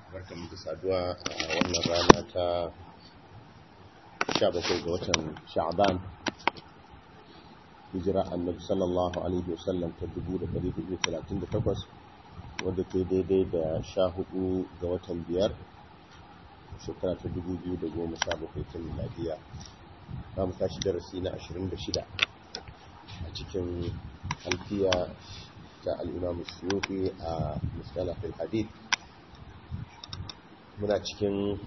barkamu da saduwa a wannan rana ta 17 ga watan sha'ban hijira annabi sallallahu alaihi wasallam ta 1438 wadda ke daidai da 14 ga watan biyar shekara ta 2017 ta miladiya za mu tashi darasi na 26 a cikin alfiya ta al'imamu suyufi a mustalafin hadith muna cikin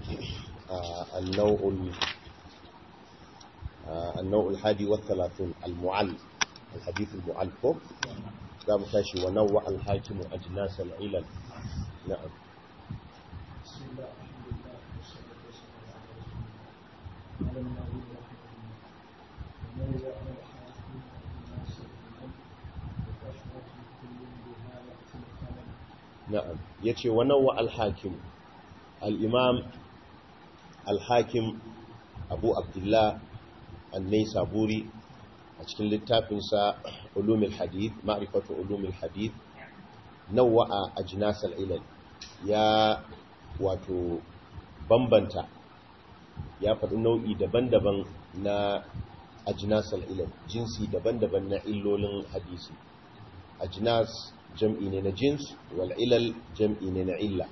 النوع الحادي والثلاثون المعل الحديث المعل فوق لا متاشي ونوع الحاكم أجناس العلل نعم بسم الله الحمد لله والصلاة والسلام على رسول الله على النبي رحمه الله ونوع الحاكم أجناس العلل وكشفة كل بها يأتي الخلل نعم يتي ونوع الحاكم الإمام الحاكم أبو عبد الله النيسابوري a cikin littafinsa ulumul hadith ma'rifatu ulumul hadith nawa'a ajnasal ilal ya wato bambanta ya faɗi nau'i daban-daban na ajnasal ilal jinsi daban-daban na illolin hadisi ajnas jam'i ne na jins wal ilal jam'i ne na illa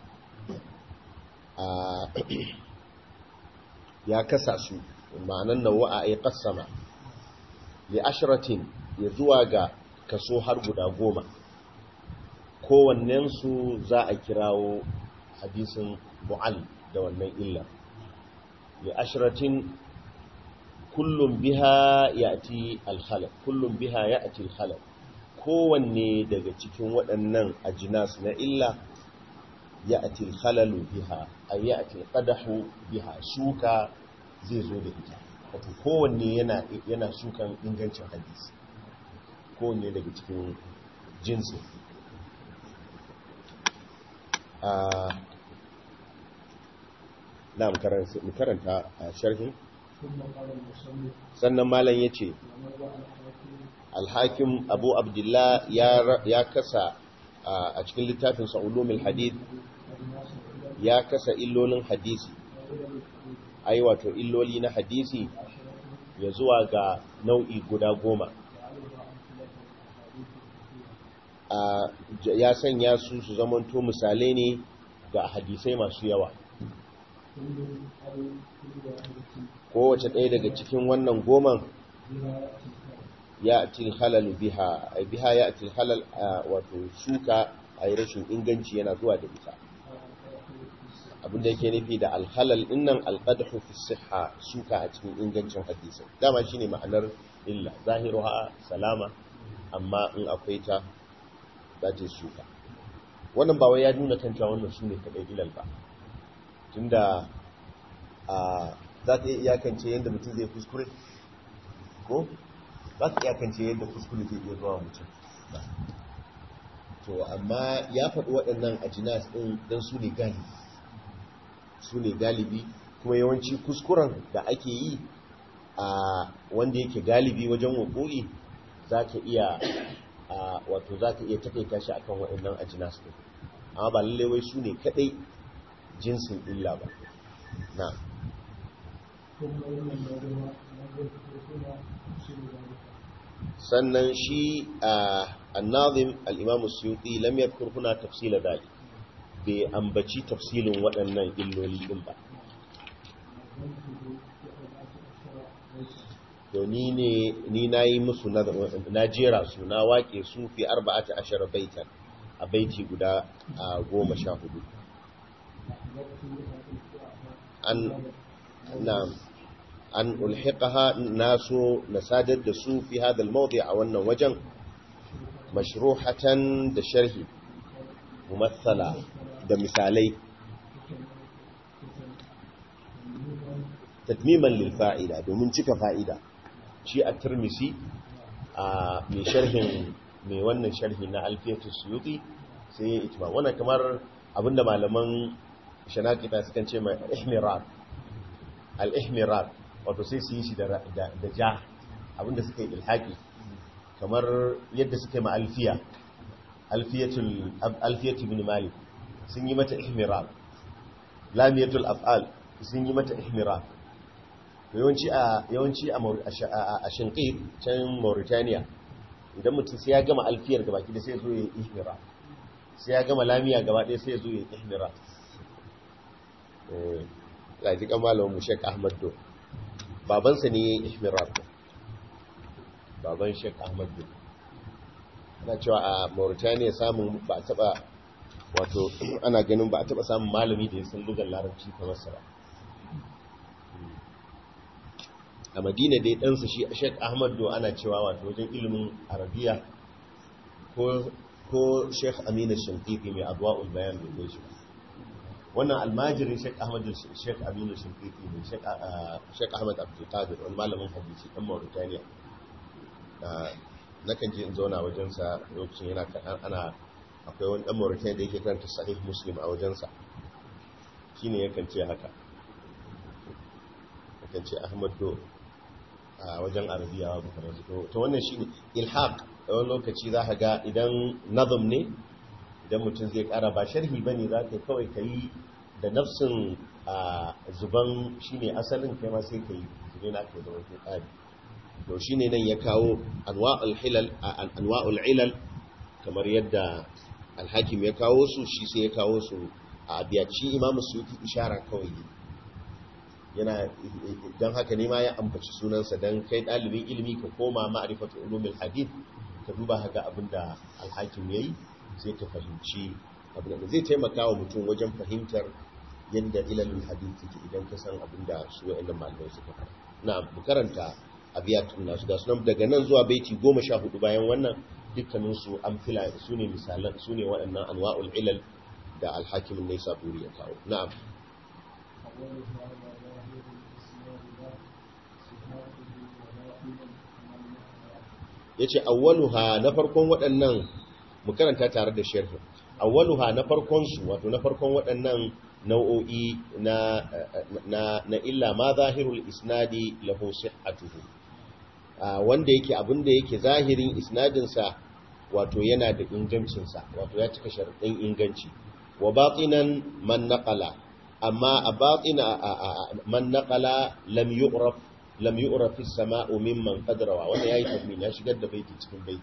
ya kasa su ma'anan nawa'a ay qassama li ashratin ya zuwa ga kaso har guda goma kowannensu za a kirawo hadisin mu'al da wannan illa li ashratin kullum biha ya'ti al-khalal kullum biha ya'ti al-khalal kowanne daga cikin waɗannan ajinas na illa ya'ti al-khalalu biha ay ya'ti al-qadahu biha shuka zai zo da ita wato kowanne yana yana sukan ingancin hadisi kowanne daga cikin jinsi a na mu karanta a sharhin ثم قال المصنف sannan malam ya ce ونوع الحاكم alhakim abu abdullah ya ra- ya kasa a a cikin littafin ulumul hadith أجناس العلل ya kasa illolin hadisi وعلل الحديث ai wato illoli na hadisi عشرة ya zuwa ga nau'i guda goma وعلها أمثلة الأحاديث الكثيرة a j- ya sanya su su zamanto misalai ne ga hadisai masu yawa كل أو كل واحدة kowace ɗaya daga cikin wannan goman بها يأتي الخلل ya atil halal biha ai biha ya atil halal a wato shuka a yi rashin inganci yana zuwa da ita abinda yake nufi da alhalal dinnan alqadhu fi sihha shuka a cikin ingancin hadisi dama shine ma'anar illa zahiruha salama amma in akwai ta za ta yi shuka wannan ba wai ya nuna kan cewa wannan shine kadai ilal ba tunda a za ta iya iyakance yadda mutum zai kuskure ko za ta iyakance yadda kuskure zai iya zuwa mutum to amma ya faɗi waɗannan ajinas ɗin don su ne galibi su ne galibi kuma yawanci kuskuren da ake yi a wanda yake galibi wajen wakuri za ka iya a wato za ka iya takaita shi akan waɗannan ajinas ɗin amma ba lallai wai su ne kaɗai jinsin illa ba na ثم إن النوع نظر هنا تفسير ذلك sannan shi a annazim al-imam suyuti lam yadhkur huna tafsila dalik bai ambaci tafsilin waɗannan illoli din ba نظمته في أربعة أشهر ليس to ni ne ni nayi musu na na jera su na wake su fi 14 baitan a baiti guda a goma sha hudu أحببت أن an na an ulhiqaha nasu nasadar da su fi hadha al-mawdi' a wannan wajen mashruhatan da sharhi mumathala da misalai tatmiman lil fa'ida domin cika fa'ida shi a turmisi a mai sharhin mai wannan sharhi na alfiyatus suyuti sai ya itima wannan kamar abinda malaman shanakita sukan ce mai ihmirar al-ihmirar wato sai su yi shi da da- da ja abinda suka yi ilhaki kamar yadda suka yi ma alfiya alfiyatul alfiyatu ibn malik sun yi mata ihmirar lamiyatul af'al sun yi mata ihmira yawanci a yawanci a shinqi can Mauritania idan mutum sai ya gama alfiyar gaba ki da sai zo ya ihmira sai ya gama lamiya gaba ɗaya sai ya zo ya ihmira eh laji kamalawan mu Sheikh Ahmad Do babansa ne ya yi ihmira baban Sheikh Ahmad Do ana cewa a Mauritania samun ba a taba wato ana ganin ba a taba samun malami da ya san lugar larabci kamar sa ba a madina dai ɗansa shi sheik ahmad do ana cewa wato wajen ilimin arabiya ko sheik amina shinkifi mai abuwa bayan da zai shi wannan almajirin sheik ahmad sheik amina shinkifi ne sheik ahmad abdulkadir wani malamin hadisi ɗan mauritaniya na kan je in zauna wajensa lokacin yana ana akwai wani ɗan mauritaniya da yake karanta sahih muslim a wajensa shi ne yakan ce haka yakan ce ahmad do a wajen arabiya wa bukarar su to wannan shi ne ilhaq a wani lokaci za ka ga idan nazam ne idan mutum zai kara ba sharhi ba ne za ka kawai ka yi da nafsin zuban shi ne asalin kai ma sai ka yi zube na ka zama ke ƙari to shi ne nan ya kawo anwa'ul ilal kamar yadda alhakim ya kawo su shi sai ya kawo su a abiyaci imamu su yi ishara kawai yana don haka ne ma ya ambaci sunansa don kai ɗalibin ilimi ka koma ma'arifatu ulumin hadith ka duba haka abinda alhakim ya yi sai ka fahimci abin da zai taimaka wa mutum wajen fahimtar yadda ilalin hadith yake idan ka san abinda su wa'annan malamai suka fara na mu karanta abiyatun nasu da sunan daga nan zuwa baiti goma sha hudu bayan wannan dukkaninsu an fila su ne misalan su ne waɗannan anwa'ul ilal da alhakimin ne saburi ya kawo na'am ya ce awwaluha na farkon waɗannan mu karanta tare da sharhi awwaluha na farkon su wato na farkon waɗannan nau'o'i na na na illa ma zahirul isnadi lahu sihhatuhu wanda yake abinda yake zahirin isnadin sa wato yana da ingancin sa wato ya cika sharadin inganci wa batinan man naqala amma a batina man naqala lam yu'raf lam yu'raf as-sama'u mimman qadrawa wanda yayi tadmin ya shigar da baiti cikin baiti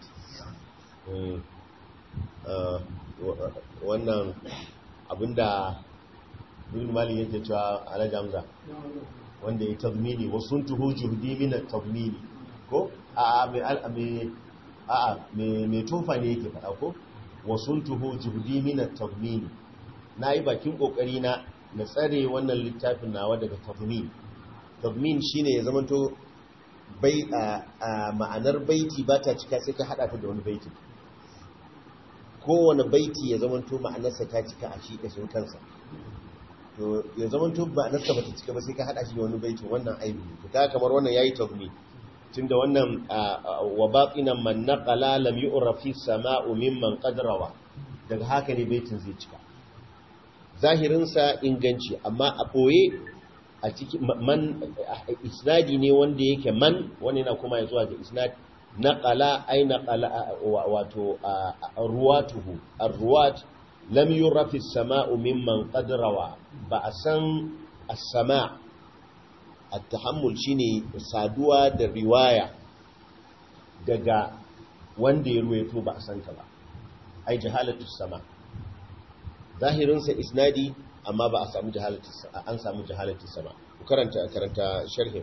wannan abinda ibn mali yake cewa alhaji hamza wanda ya tadmini wa suntuhu juhdi min at-tadmini ko a a me a a me me tofa ne yake fada ko wa suntuhu juhdi min at-tadmini nayi bakin kokari na na tsare wannan littafin nawa daga tadmin tadmin shine ya zamanto bai a ma'anar baiti ba ta cika sai ka hada ta da wani baiti kowane baiti ya zamanto ma'anarsa ta cika a shi kashin kansa to ya zamanto ma'anarsa ba ta cika ba sai ka hada shi da wani baiti wannan aibi ne to kaga kamar wannan yayi tadmin tunda wannan wa baqinan man naqala lam yu'raf fi sama'u mimman qadrawa daga haka ne baitin zai cika zahirinsa inganci amma a ɓoye a cikin man isnadi ne wanda yake man wani na kuma ya zuwa ga isnad naqala ay naqala wato ruwatuhu arruwat lam yuraf as-sama'u mimman qad rawa ba a san as-sama' at-tahammul shine saduwa da riwaya daga wanda ya ruwaito ba a san ta ba ai jahalatu sama' zahirinsa isnadi amma ba a samu jahalati an samu jahalati sama ku karanta karanta sharhin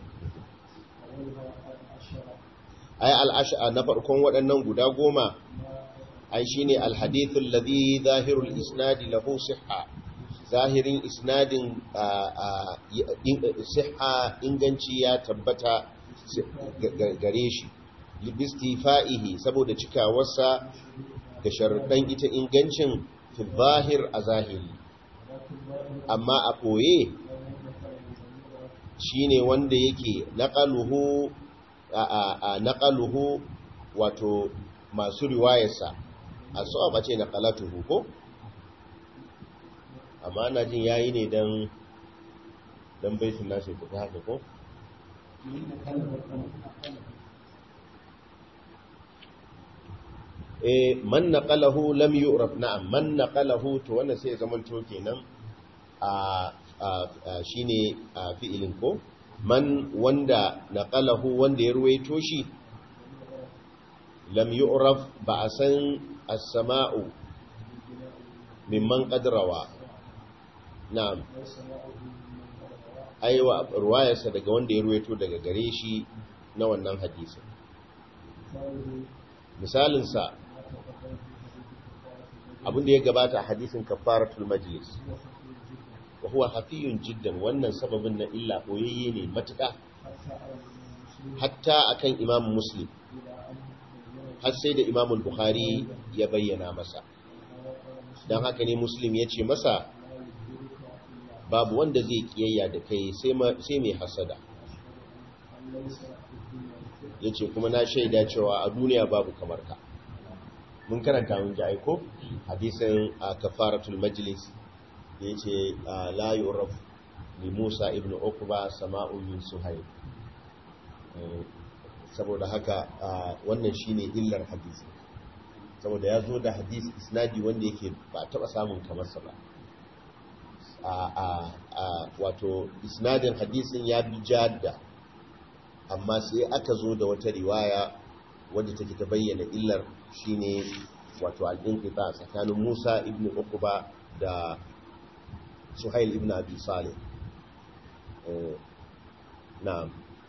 ay al-ash'a na farkon waɗannan guda goma ai shine al-hadith alladhi zahirul isnadi lahu sihha zahirin isnadin sihha inganci ya tabbata gare shi libistifa'ihi saboda cikawarsa da sharuɗan ita ingancin fi zahir a zahiri amma a ɓoye shi ne wanda yake naƙaluhu a naƙaluhu wato masu riwayarsa a so a bace naƙalatuhu ko amma na jin yayi ne don don baitin nasu ya fita haka ko eh man naqalahu lam yu'raf na'am man naqalahu to wannan sai zaman to kenan a shine fi'ilin ko man wanda naqalahu wanda ya ruwaito shi lam yu'raf ba a san as-sama'u mimman qadrawa na'am aiwa ruwayarsa daga wanda ya ruwaito daga gare shi na wannan hadisin misalinsa abinda ya gabata a hadisin kafaratul majlis wa huwa hafiyun jiddan wannan sababin na illa koyayye ne matuƙa hatta akan imam muslim har sai da imam bukhari ya bayyana masa don haka ne muslim ya ce masa babu wanda zai kiyayya da kai sai mai hasada ya ce kuma na shaida cewa a duniya babu kamar ka mun karanta mun ji aiko hadisin a kafaratul majlis da ya ce la yuraf li musa ibn ukuba sama'un min suhaib saboda haka wannan shine illar hadisi saboda ya zo da hadisi isnadi wanda yake ba taba samun kamarsa ba a wato isnadin hadisin ya bi jadda amma sai aka zo da wata riwaya wadda take ta bayyana illar shine wato al-inqita tsakanin Musa ibn Uqba da Suhail ibn Abi Salih na'am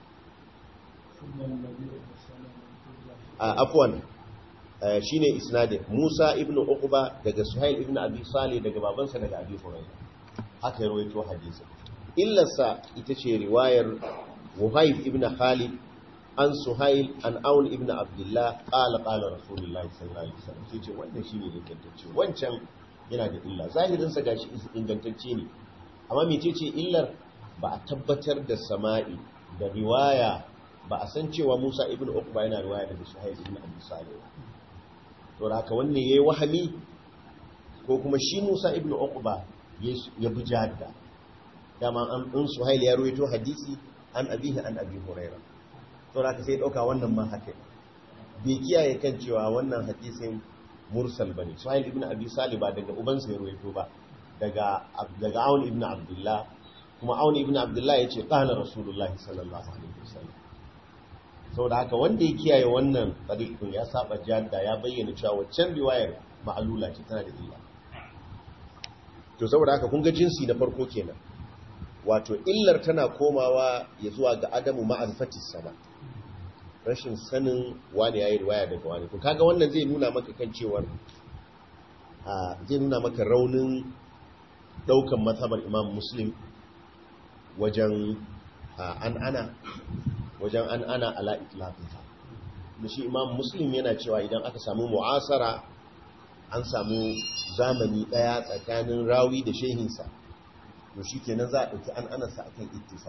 afwan shine isnadin Musa ibn Uqba daga Suhail ibn Abi Salih daga babansa daga Abi Hurairah haka ya rawaito hadisi illarsa ita ce riwayar Wuhayb ibn Khalid an Suhail an Aun ibn Abdullah qala qala Rasulullahi sallallahu alaihi wasallam sai ce wannan shine ingantacce wancan yana da illa zahirin sa gashi ingantacce ne amma mecece illar ba a tabbatar da sama'i da riwaya ba a san cewa Musa ibn Uqba yana riwaya daga Suhail ibn Abi Salih to haka wannan yayi wahami ko kuma shi Musa ibn Uqba ya bi jadda dama an in Suhail ya ruwaito hadisi an abihi an abi Hurairah to haka sai dauka wannan ma haka bai kiyaye kan cewa wannan hadisin mursal bane Suhail ibn Abi Salih ba daga ubansa ya ruwaito ba daga daga Aun ibn Abdullah kuma Aun ibn Abdullah yace qala Rasulullah sallallahu alaihi wasallam saboda haka wanda ya kiyaye wannan tariqin ya saba jadda ya bayyana cewa waccan riwayar ma'alula ce tana da illa to saboda haka kun ga jinsi na farko kenan wato illar tana komawa ya zuwa ga adamu ma'arifatis sama rashin sanin wani yayi riwaya daga wani to kaga wannan zai nuna maka kan cewar zai nuna maka raunin daukan mazhabar imam muslim wajen an ana wajen an ana ala itlaqiha da shi imam muslim yana cewa idan aka samu mu'asara an samu zamani daya tsakanin rawi da shehinsa to shi kenan za a ɗauki an anasa akan ittisa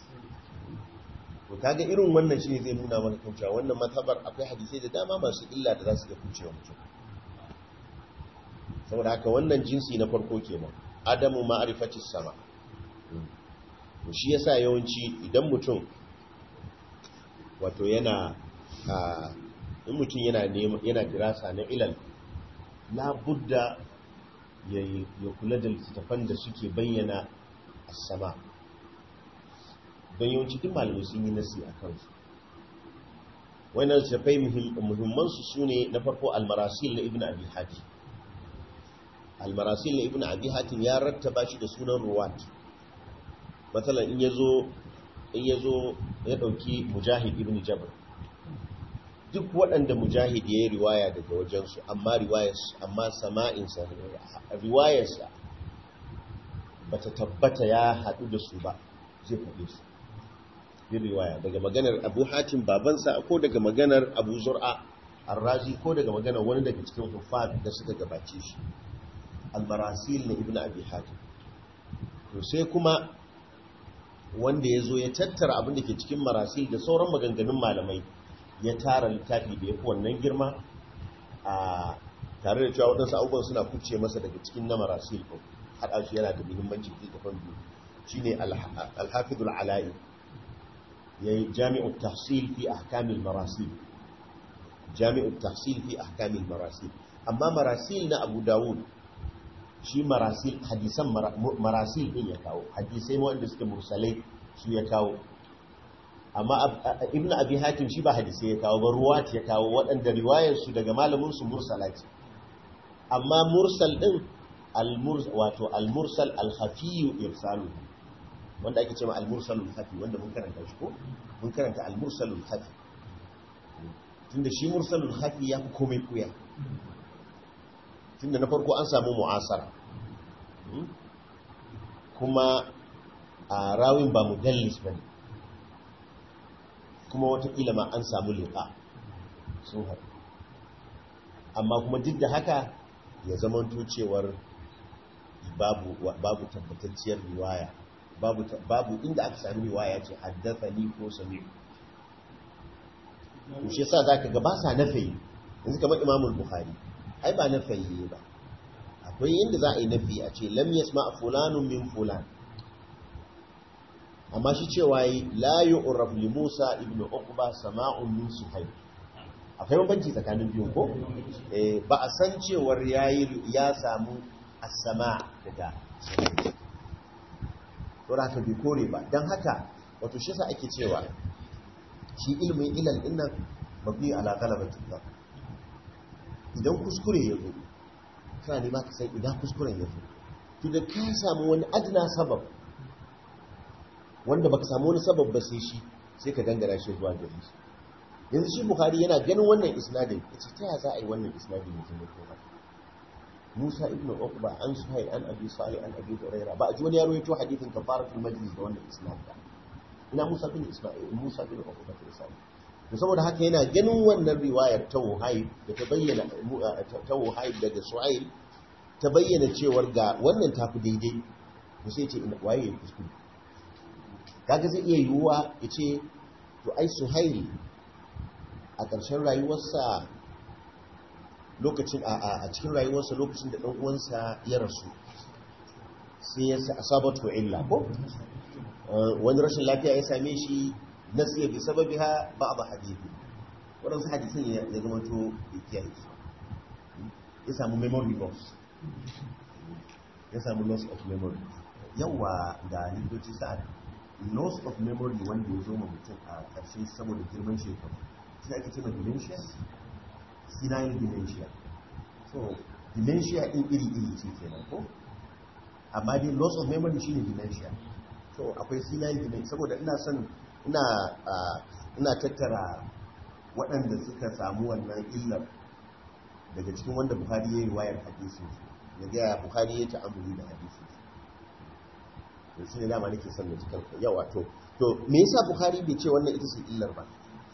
to kaga irin wannan shi zai nuna maka kan cewa wannan matabar akwai hadisai da dama masu illa da za su ga kucewa mutum saboda haka wannan jinsi na farko kenan adamu ma'rifati sama to shi yasa yawanci idan mutum wato yana in mutum yana yana dirasa na ilal la budda ya kula da littattafan da suke bayyana sama don yawanci duk malamai sun yi nasi a kansu wannan littattafai muhimmansu su ne na farko almarasil na ibn abi hatim almarasil na ibn abi hatim ya rattaba shi da sunan ruwat matsalan in ya zo ya ɗauki mujahid ibn jabir duk waɗanda mujahid ya yi riwaya daga wajensu amma riwayarsa amma sama'insa riwayarsa ba ta tabbata ya haɗu da su ba zai faɗe su yin riwaya daga maganar abu hatim babansa ko daga maganar abu zur'a arrazi ko daga maganar wani daga cikin hufad da suka gabace shi almarasil na ibn abi hatim to sai kuma wanda ya zo ya tattara abin da ke cikin marasil da sauran maganganun malamai ya tara littafi da ya fi wannan girma a tare da cewa waɗansu abubuwan suna kuce masa daga cikin na marasil ko haɗa shi yana da muhimmanci da kafan biyu shi ne alhafidul ala'i ya yi jami'ul tahsil fi ahkamil marasil jami'ul tahsil fi ahkamil marasil amma marasil na abu dawud shi marasil hadisan marasil din ya kawo hadisai wanda suke mursalai su ya kawo amma ibn abi hatim shi ba hadisai ya kawo ba ruwat ya kawo waɗanda riwayar su daga malamin su mursala ce amma mursal din wato al-mursal al-khafi irsalu wanda ake cewa al-mursal al-khafi wanda mun karanta shi ko mun karanta al-mursal al-khafi tunda shi mursal al-khafi ya fi komai kuya tunda na farko an samu mu'asara kuma a rawin ba mudallis bane kuma watakila ma an samu liƙa sun haɗu amma kuma duk da haka ya zamanto cewar babu babu tabbatacciyar riwaya babu babu inda aka sami riwaya ce haddathani ko sami to shi yasa zaka ga ba sa nafi yanzu kamar Imam Bukhari ai ba nafi ne ba akwai inda za a yi nafi a ce lam yasma fulanun min fulan amma shi cewa yi la yu'raf li Musa ibn Uqba sama'un min Suhayb akwai bambanci tsakanin biyun ko eh ba a san cewar yayi ya samu as-sama' daga to haka bai kore ba dan haka wato shi yasa ake cewa shi ilmin ilal dinnan mabni ala ghalabati dhab idan kuskure ya zo kana ne ma ka san idan kuskuren ya zo to da ka samu wani adna sabab wanda baka samu wani sabab ba sai shi sai ka dangana shi zuwa gare shi yanzu shi bukhari yana ganin wannan isnadin yace ta ya za a yi wannan isnadin ya zama ko haka Musa ibn Uqba an Suhayl an Abi Salih an Abi Hurairah ba a ji wani yaro ya to hadithin kafaratul majlis da wannan isnad ba ina Musa bin Isma'il Musa bin Uqba bin Salih to saboda haka yana ganin wannan riwayar ta Wuhayb da ta bayyana ta Wuhayb daga Suhayl ta bayyana cewar ga wannan tafi daidai to sai ce waye ya kuskure kaga zai iya yiwuwa ya ce to ai suhaili a ƙarshen rayuwarsa lokacin a cikin rayuwarsa lokacin da ɗan'uwansa ya rasu sai ya asabatu illa ko wani rashin lafiya ya same shi nasiya bi sababi ha ba ba hadithi waɗansu hadisan ya zama to ya kiyaye su ya samu memory loss ya samu loss of memory yawa ga likitoci sa'ad loss of memory wanda ya zo ma mutum a ƙarshe saboda girman shekaru shi ake ce ma dementia senile dementia so dementia ɗin iri-iri ce kenan ko amma dai loss of memory shine dementia so akwai senile dementia saboda ina son ina ina tattara waɗanda suka samu wannan illar daga cikin wanda buhari ya yi wayar hadisin ya gaya buhari ya ta'amuli da hadisin da shi ne dama nake son da cikin yawa to to me yasa bukhari bai ce wannan ita ce illar ba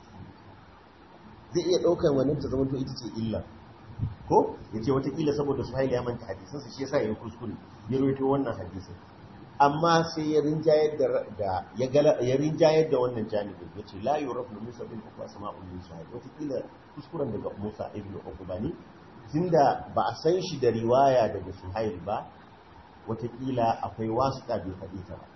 zai iya daukar wannan ta zama to ita ce illar ko yace wata kila saboda suhaili ya manta hadisin sa shi yasa ya kuskure ya rawaito wannan hadisin amma sai ya rinjayar da da ya gala ya rinjayar da wannan janibin yace la yurafu musa bin uqba sama'un min suhail wata kila kuskuren daga musa ibn uqba ne tunda ba a san shi da riwaya daga suhail ba watakila akwai wasuƙa bai faɗi ta ba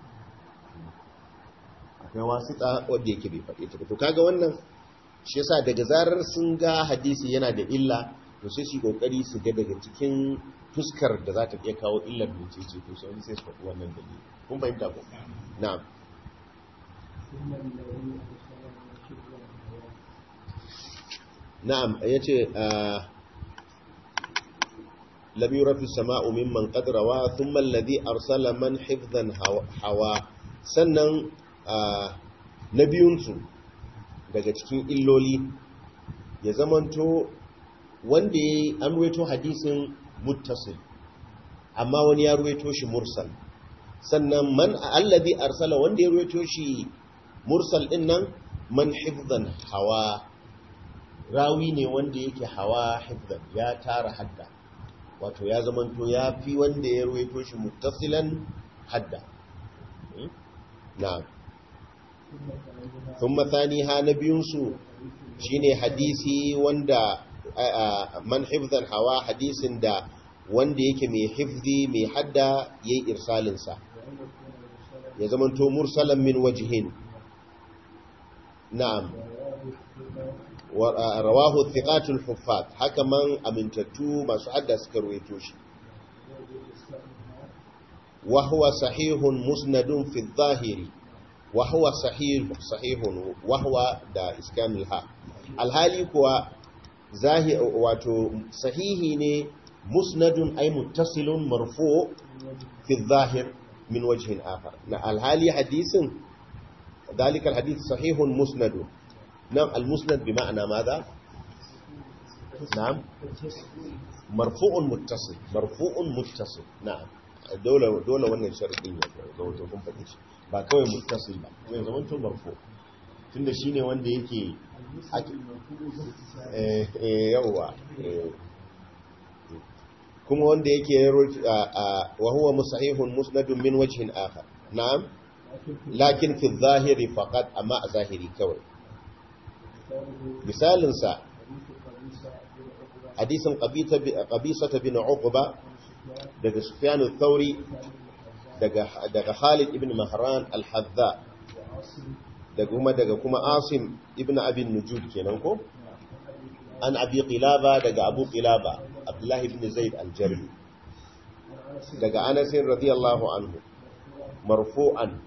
akwai wasuƙa wadda yake bai faɗi ta ba to kaga wannan shi yasa daga zarar sun ga hadisi yana da illa to sai su kokari su ga daga cikin fuskar da za ta iya kawo illar da ce ce to sai sai su faɗi wannan dalili kun fahimta ko na'am na'am yace لم يرى في السماء ممن قد روى ثم الذي أرسل من حفظا هوا sannan na biyunsu daga cikin illoli ya zamanto wanda ya an ruwaito hadisin muttasil amma wani ya ruwaito shi mursal sannan man allazi arsala wanda ya ruwaito shi mursal din nan man hifzan hawa rawi ne wanda yake hawa hifzan ya tara hadda wato ya zamanto ya fi wanda ya ruwaito shi muttasilan hadda na thumma thaniha na biyunsu shine hadisi wanda man hifzan hawa hadisin da wanda yake mai hifzi mai hadda yayi irsalin sa ya zamanto mursalan min wajhin na'am rawahu thiqatul huffaz haka man amintattu masu hadda suka ruwaito shi wa huwa sahihun musnadun fi adh-dhahiri wa huwa sahih sahihun wa huwa da iskamil ha alhali kuwa zahir wato sahihi ne musnadun ay muttasilun marfu fi adh-dhahir min wajhin akhar na alhali hadisin ذلك الحديث صحيح مسند نعم المسند بمعنى ماذا نعم مرفوع متصل مرفوع متصل نعم dole dole wannan sharadin ya zama to kun faɗi shi ba kawai muttasil ba zai zama to marfu tunda shine wanda yake eh eh yawa kuma wanda yake wa huwa musahihun musnadun min wajhin akhar na'am lakin fi zahiri faqat amma a zahiri kawai misalin sa hadisin qabisa bin uqba daga sufyan al-thawri daga daga Khalid ibn Mahran al-Hadza daga kuma daga kuma Asim ibn Abi Nujud kenan ko an Abi Qilaba daga Abu Qilaba Abdullah ibn Zaid al-Jarmi daga Anas radiyallahu anhu marfu'an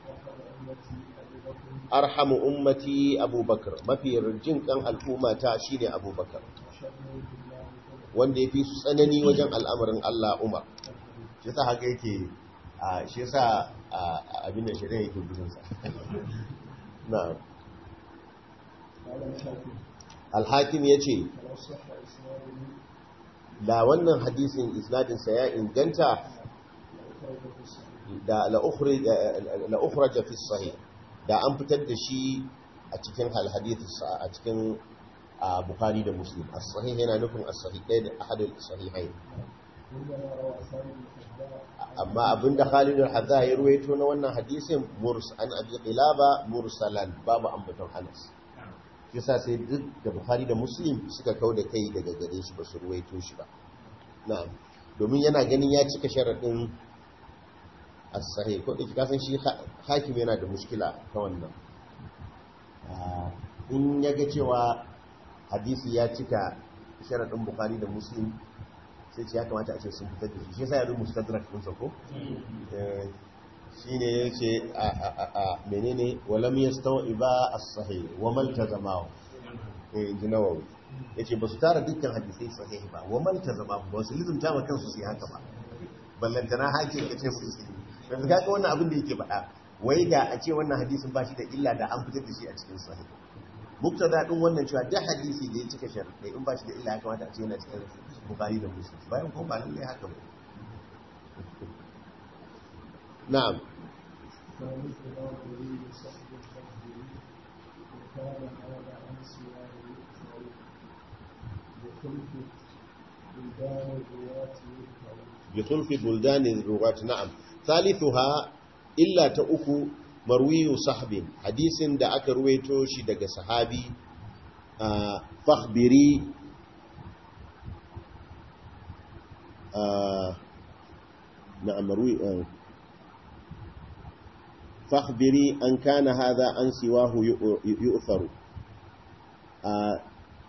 arhamu ummati abubakar mafi jin kan al'ummata shine abubakar wanda ya fi su tsanani wajen al'amarin Allah Umar shi sa haka yake shi sa abin da shirin yake gudunsa na alhakim ya ce da wannan hadisin isnadinsa ya inganta da la'ukhraja fi sahih da an fitar da shi a cikin alhadith a cikin bukhari da muslim as-sahih yana nufin as-sahih ɗaya da ahadul sahihain amma abinda Khalid al-Hadza ya ruwaito na wannan hadisin murs an abi qilaba mursalan babu ambaton Anas yasa sai duk da Bukhari da Muslim suka kau da kai daga gare shi ba su ruwaito shi ba na'am domin yana ganin ya cika sharadin as-sahih ko dake kasan shi hakim yana da mushkila ta wannan in yaga cewa hadisi ya cika sharadin Bukhari da Muslim sai ce ya kamata a ce sun fitar da shi shi sai ya rubuta mustadrak din sa ko shine yace a a a menene walam yastawi ba as-sahih wa man tazama eh jinawawi yace ba su tara dukkan hadisai sahih ba wa man tazama ba su lizumta ma kansu su haka ba ballantana hakin kace su su yanzu kaga wannan abin da yake faɗa wai da a ce wannan hadisin ba shi da illa da an fitar da shi a cikin sahih muktada din wannan cewa duk hadisi da ya cika sharadai in ba shi da illa ya kamata a ce yana cikin bukari da muslim bayan kuma ba lallai haka ba na'am بخلف بلدان الرواة نعم ثالثها إلا تأكو مروي صحب حديث دا أكا رويتو شي دا صحابي آه فاخبري آه نعم مروي آه فاخبري أن كان هذا أن سواه يؤثر آه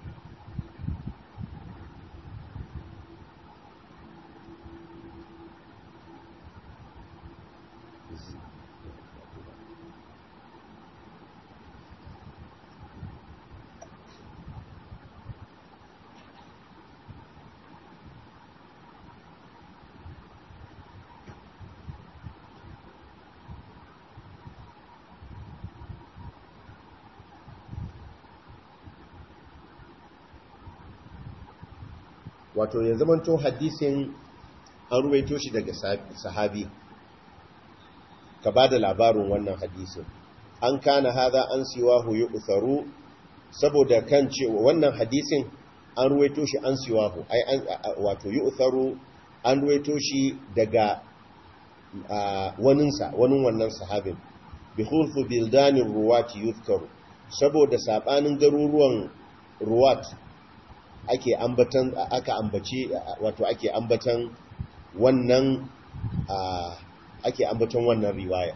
wato ya zamanto hadisin an ruwaito shi daga sahabi ka ba da labarin wannan hadisin an kana haza an siwahu yi utharu saboda kan cewa wannan hadisin an ruwaito shi an siwahu ai wato yi utharu an ruwaito shi daga waninsa wanin wannan sahabin bi hulfu bildanin ruwati yuzkaru saboda sabanin garuruwan ruwat ake ambatan aka ambace wato ake ambatan wannan ake ambatan wannan riwaya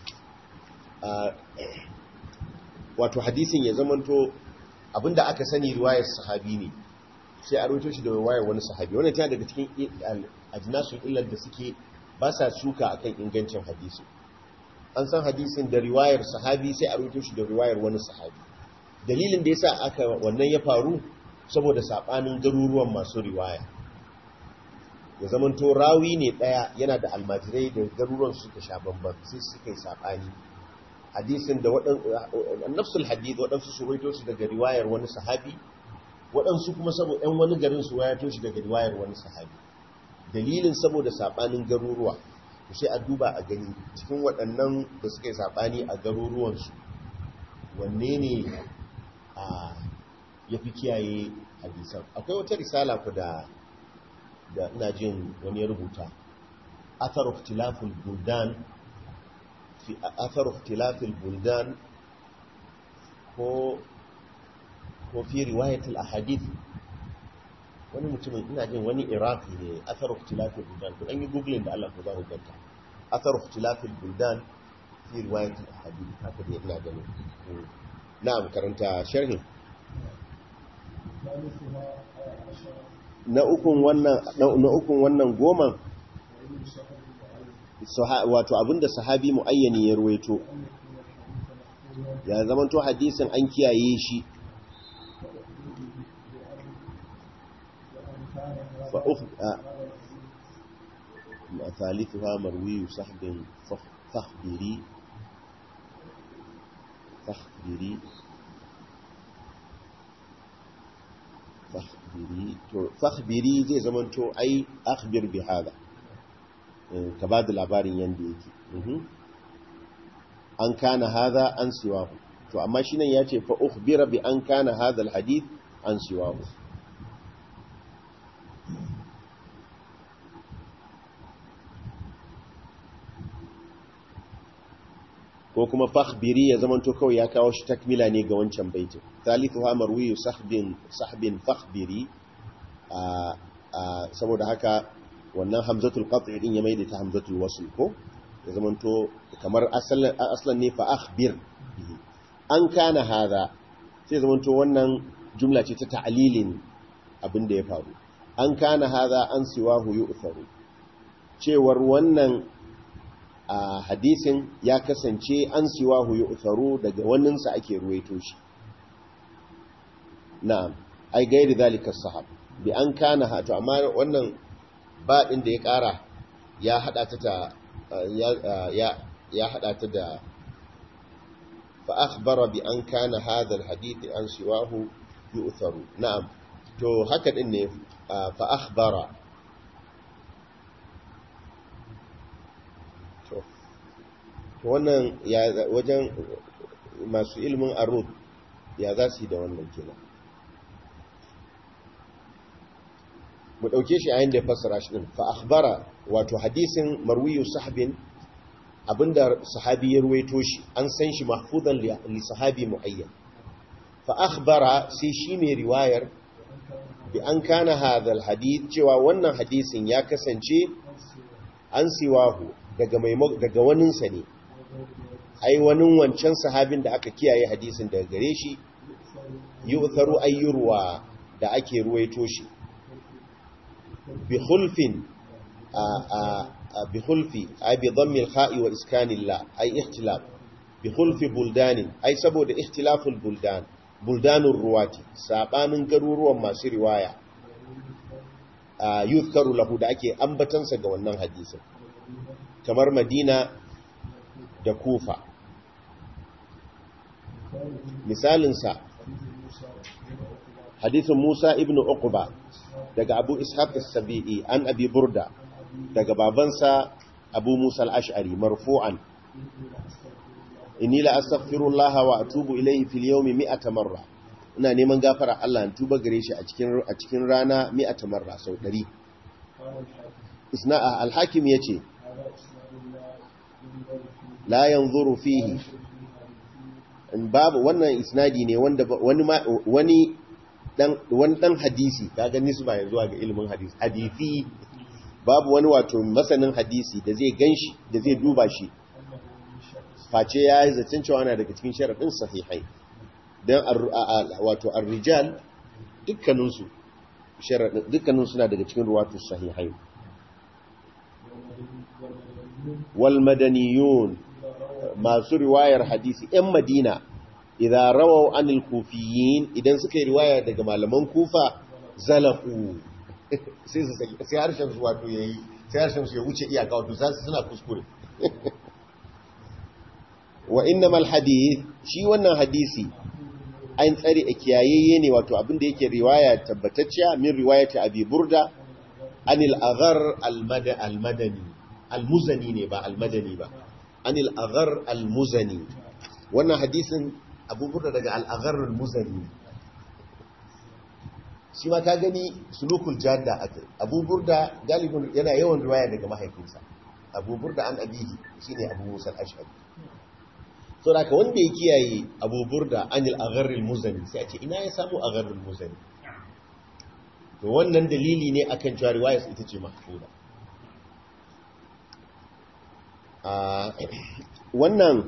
wato hadisin ya zamanto abinda aka sani riwayar sahabi ne sai a rawaito shi da riwayar wani sahabi wannan tana daga cikin ajnasul illar da suke ba sa suka akan ingancin hadisi an san hadisin da riwayar sahabi sai a rubuto shi da riwayar wani sahabi dalilin da yasa aka wannan ya faru saboda sabanin garuruwan masu riwaya ya zamanto rawi ne daya yana da almajirai da garuruwan suka sha bamban sai suka yi sabani hadisin da waɗansu nafsul hadith waɗansu su ruwaito shi daga riwayar wani sahabi waɗansu kuma saboda ɗan wani garin su wayato shi daga riwayar wani sahabi dalilin saboda sabanin garuruwa sai a duba a gani cikin waɗannan da suka yi saɓani a garuruwansu wanne ne a ya fi kiyaye hadisan akwai wata risala ku da da ina jin wani ya rubuta athar ikhtilaful buldan fi athar ikhtilaful buldan ko ko fi riwayatul ahadith wani mutumin ina jin wani iraki ne athar ikhtilafil buldan kun an yi googling da Allah ko za ku ganta athar ikhtilafil buldan fi riwayat al ahadith haka dai ina ganin na'am karanta sharhi na ukun wannan na ukun wannan goman wato abinda sahabi muayyani ya ruwaito ya zamanto hadisin an kiyaye shi ثالثها مروي صحب فخبري فخبري فخبري فخبري zai zamanto ai akhbir bi hada ka ba da labarin yanda yake an kana hada an siwahu to amma shi nan ya ce fa ukhbira bi an kana hada alhadith an siwahu ko kuma fakhbiri ya zamanto kawai ya kawo shi takmila ne ga wancan baitin thalithuha marwiyu sahbin sahbin fakhbiri saboda haka wannan hamzatul qat'i din ya maida ta hamzatul wasl ko ya zamanto kamar aslan aslan ne fa akhbir an kana hada sai zamanto wannan jumla ce ta ta'lilin abin da ya faru an kana hada an siwahu yu'tharu cewar wannan a hadisin ya kasance an siwahu yu'tharu daga waninsa ake ruwaito shi na'am ai gairi zalika sahab bi an kana hato amma wannan ba din da ya kara ya hada ta ta ya ya hada ta da fa akhbara bi an kana hadha alhadith an siwahu yu'tharu na'am to haka din ne fa akhbara wannan wajen masu ilimin arud ya za su yi da wannan kenan mu ɗauke shi a yin da ya fassara shi ɗin fa akhbara wato hadisin marwiyu sahabin abinda sahabi ya ruwaito shi an san shi mahfuzan li sahabi muayyan fa akhbara sai shi mai riwayar bi an kana hadal hadith cewa wannan hadisin ya kasance an siwahu daga daga waninsa ne ai wani wancan sahabin da aka kiyaye hadisin daga gare shi yu'tharu ayyurwa da ake ruwaito shi bi khulfin a bi khulfi ai bi dhammi al-kha'i wa iskani la ai ikhtilaf bi khulfi buldanin ai saboda ikhtilaful buldan buldanur ruwati sabanin garuruwan masu riwaya yuzkaru lahu da ake ambatansa ga wannan hadisin kamar Madina da Kufa misalinsa hadisin Musa ibn Uqba daga Abu Ishaq as-Sabi'i an Abi Burda daga babansa Abu Musa al-Ash'ari marfu'an inni la astaghfirullah wa atubu ilayhi fil yawmi mi'ata marra ina neman gafara Allah in tuba gare shi a cikin a cikin rana mi'ata marra sau 100 isna al-hakim yace la yanzuru fihi babu wannan isnadi ne wanda wani wani dan wani dan hadisi kaga nisba yanzu ga ilimin hadisi hadisi babu wani wato masanin hadisi da zai ganshi da zai duba shi face ya yi zancen cewa na daga cikin sharaɗin sahihai don wato ar-rijal dukkaninsu dukkanin suna daga cikin ruwatu sahihai wal madaniyun masu riwayar hadisi ‘yan madina idan rawau anil kufiyin idan suka yi riwaya daga malaman kufa zalafu sai su saki sai harshen su wato ya yi sai harshen su ya wuce iyaka wato za su suna kuskure wa innamal hadith shi wannan hadisi an tsare a kiyayayye ne wato abinda yake riwaya tabbatacciya min riwayati abi burda anil aghar al-madani al-muzani ne ba al-madani ba anil aghar al-muzani wannan hadisin abu burda daga al-aghar al-muzani shi ma ka gani sulukul jadda akai abu burda galibin yana yawan riwaya daga mahaifinsa abu burda an abihi shine abu musa al-ashhari so da ka wanda ya kiyaye abu burda anil aghar al-muzani sai a ce ina ya samu aghar al-muzani to wannan dalili ne akan cewa riwayar ita ce mahfuza wannan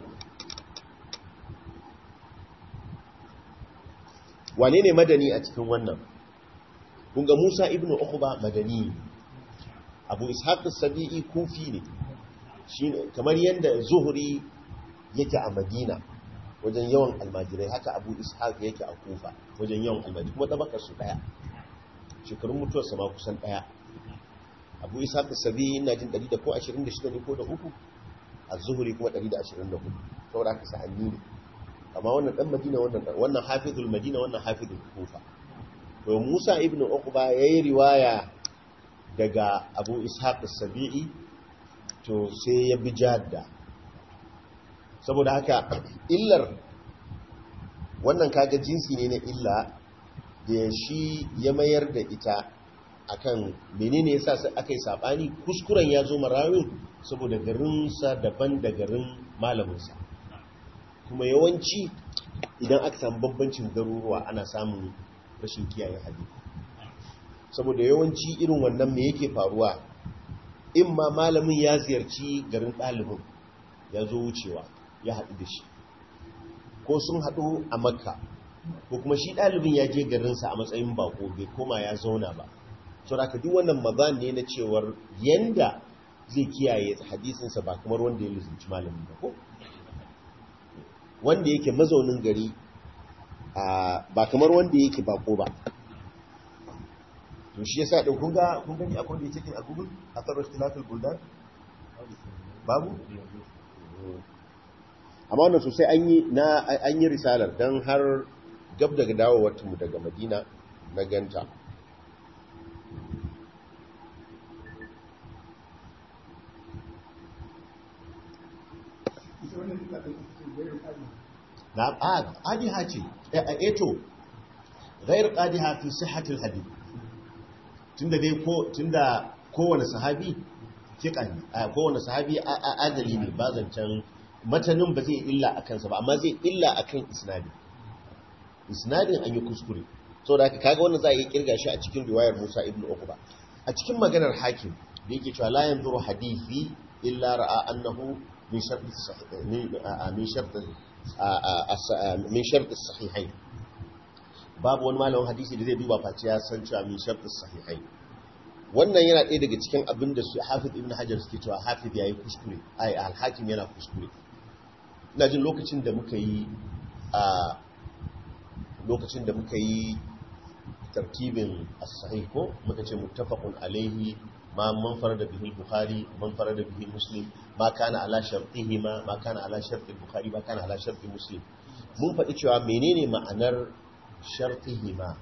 wane ne madani a cikin wannan kunga Musa ibn Uqba madani Abu Ishaq as-Sabi'i kufi ne shine kamar yanda Zuhri yake a Madina wajen yawan almajirai haka Abu Ishaq yake a Kufa wajen yawan almajirai kuma tabakar su daya shekarun mutuwar sama kusan daya Abu Ishaq as-Sabi'i ina jin 100 ko 26 ne ko da uku az-Zuhri kuma 124 saboda haka sa'anni ne amma wannan dan Madina wannan wannan hafizul Madina wannan hafizul Kufa to Musa ibn Uqba yayi riwaya daga Abu Ishaq as-Sabi'i to sai ya bi jadda saboda haka illar wannan kaga jinsi ne na illa da shi ya mayar da ita akan menene yasa sai akai sabani kuskuren ya zo marawin saboda garinsa daban da garin malaminsa kuma yawanci idan aka samu bambancin garuruwa ana samun rashin kiyaye hadisi saboda yawanci irin wannan me yake faruwa in ma malamin ya ziyarci garin ɗalibin ya zo wucewa ya haɗu da shi ko sun haɗu a makka ko kuma shi ɗalibin ya je garinsa a matsayin bako bai koma ya zauna ba sau da duk wannan mazan ne na cewar yanda zai kiyaye hadisinsa ba kamar wanda ya lizinci malamin ba ko wanda yake mazaunin gari ba kamar wanda yake bako ba to shi yasa din kun ga kun gani akwai da yake a Google athar ikhtilaf al-buldan babu amma wannan sosai an yi na an yi risalar dan har gab daga dawowar mu daga Madina na ganta na ƙadiha ce eto gairar ƙadiha fi sihatul hadith tunda dai ko tunda kowane sahabi fiqan kowane sahabi adali ne ba zancen matanin ba zai illa a kansa ba amma zai illa akan isnadi isnadin an yi kuskure saboda haka kaga wannan za a yi kirga shi a cikin riwayar Musa ibn Uqba a cikin maganar hakim da yake cewa la yanzuru hadithi illa ra'a annahu min shart min shart min shart as-sahihain babu wani malamin hadisi da zai duba face ya san cewa min shart as-sahihain wannan yana ɗaya daga cikin abin da su Hafiz ibn Hajar suke cewa Hafiz yayi kuskure ai al-Hakim yana kuskure ina jin lokacin da muka yi a lokacin da muka yi tarkibin as-sahih ko muka ce muttafaqun alaihi ma man farada bihi al-bukhari man farada bihi muslim ma kana ala shartihima ma kana ala sharti al-bukhari ma kana ala sharti muslim mun faɗi cewa menene ma'anar shartihima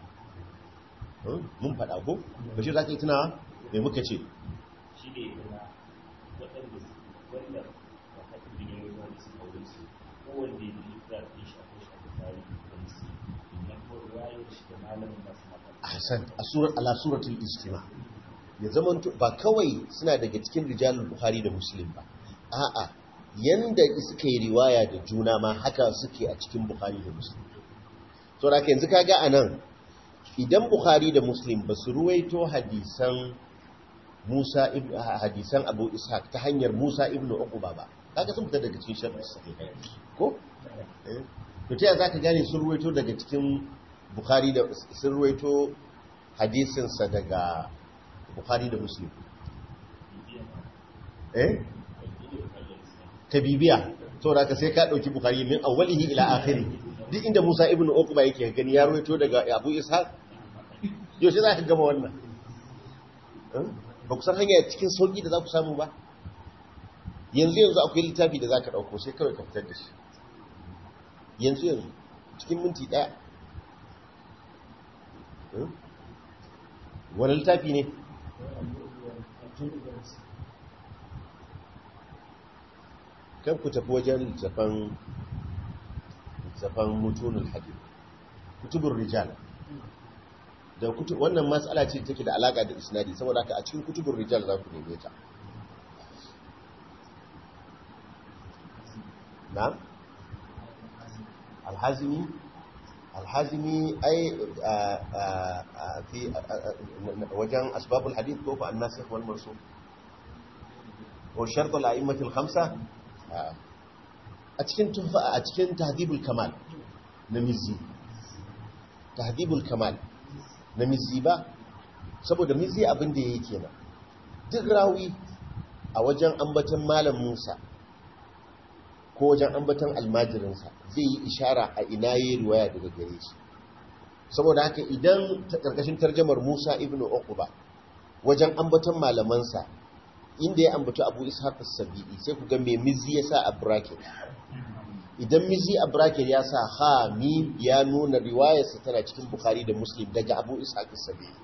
mun faɗa ko bashir zaka yi tunawa me muka ce shi ne na waɗanda wanda wakatun da ne wanda su aure su kowanne da littafin ɗin shi akwai shi a bukari da musulmi na kuma ruwayar shi da malamin masu mata ahsan asura ala suratul istima ya zaman ba kawai suna daga cikin rijalul bukhari da muslim ba a'a yanda suka yi riwaya da juna ma haka suke a cikin bukhari da muslim to da yanzu kaga anan idan bukhari da muslim ba su ruwaito hadisan Musa ibn hadisan Abu Ishaq ta hanyar Musa ibn Uqba ba kaga sun fita daga cikin sharh sahih ko to ta zaka gane sun ruwaito daga cikin Bukhari da sun ruwaito hadisin sa daga Bukhari da Muslim eh ka bibiya saboda ka sai ka dauki bukhari min awwalihi ila akhiri duk inda Musa ibn Uqba yake gani ya rawaito daga Abu Ishaq yaushe za ka gama wannan ba ku san hanya cikin sauki da za ku samu ba yanzu yanzu akwai littafi da za ka ɗauko sai kawai ka fitar da shi yanzu yanzu cikin minti ɗaya wani littafi ne kan ku tafi wajen littafan littafan mutunin hadith kutubun rijal da wannan matsala ce take da alaka da isnadi saboda haka a cikin kutubun rijal za ku neme ta na alhazimi alhazimi ai fi wajen asbabul hadith ko fa annasikh wal mansukh ko shart al a'immatul khamsa a cikin tufa a cikin tahdhibul kamal na mizzi tahdhibul kamal na mizzi ba saboda mizzi abin da yake kenan duk rawi a wajen ambaton malam Musa ko wajen ambaton almajirinsa zai yi ishara a ina yi riwaya daga gare shi saboda haka idan ta karkashin tarjamar Musa ibn Uqba wajen ambaton malamansa inda ya ambato Abu Ishaq as-Sabi'i sai ku ga me mizzi ya sa a bracket idan mizzi a bracket ya sa ha mim ya nuna riwayarsa tana cikin Bukhari da Muslim daga Abu Ishaq as-Sabi'i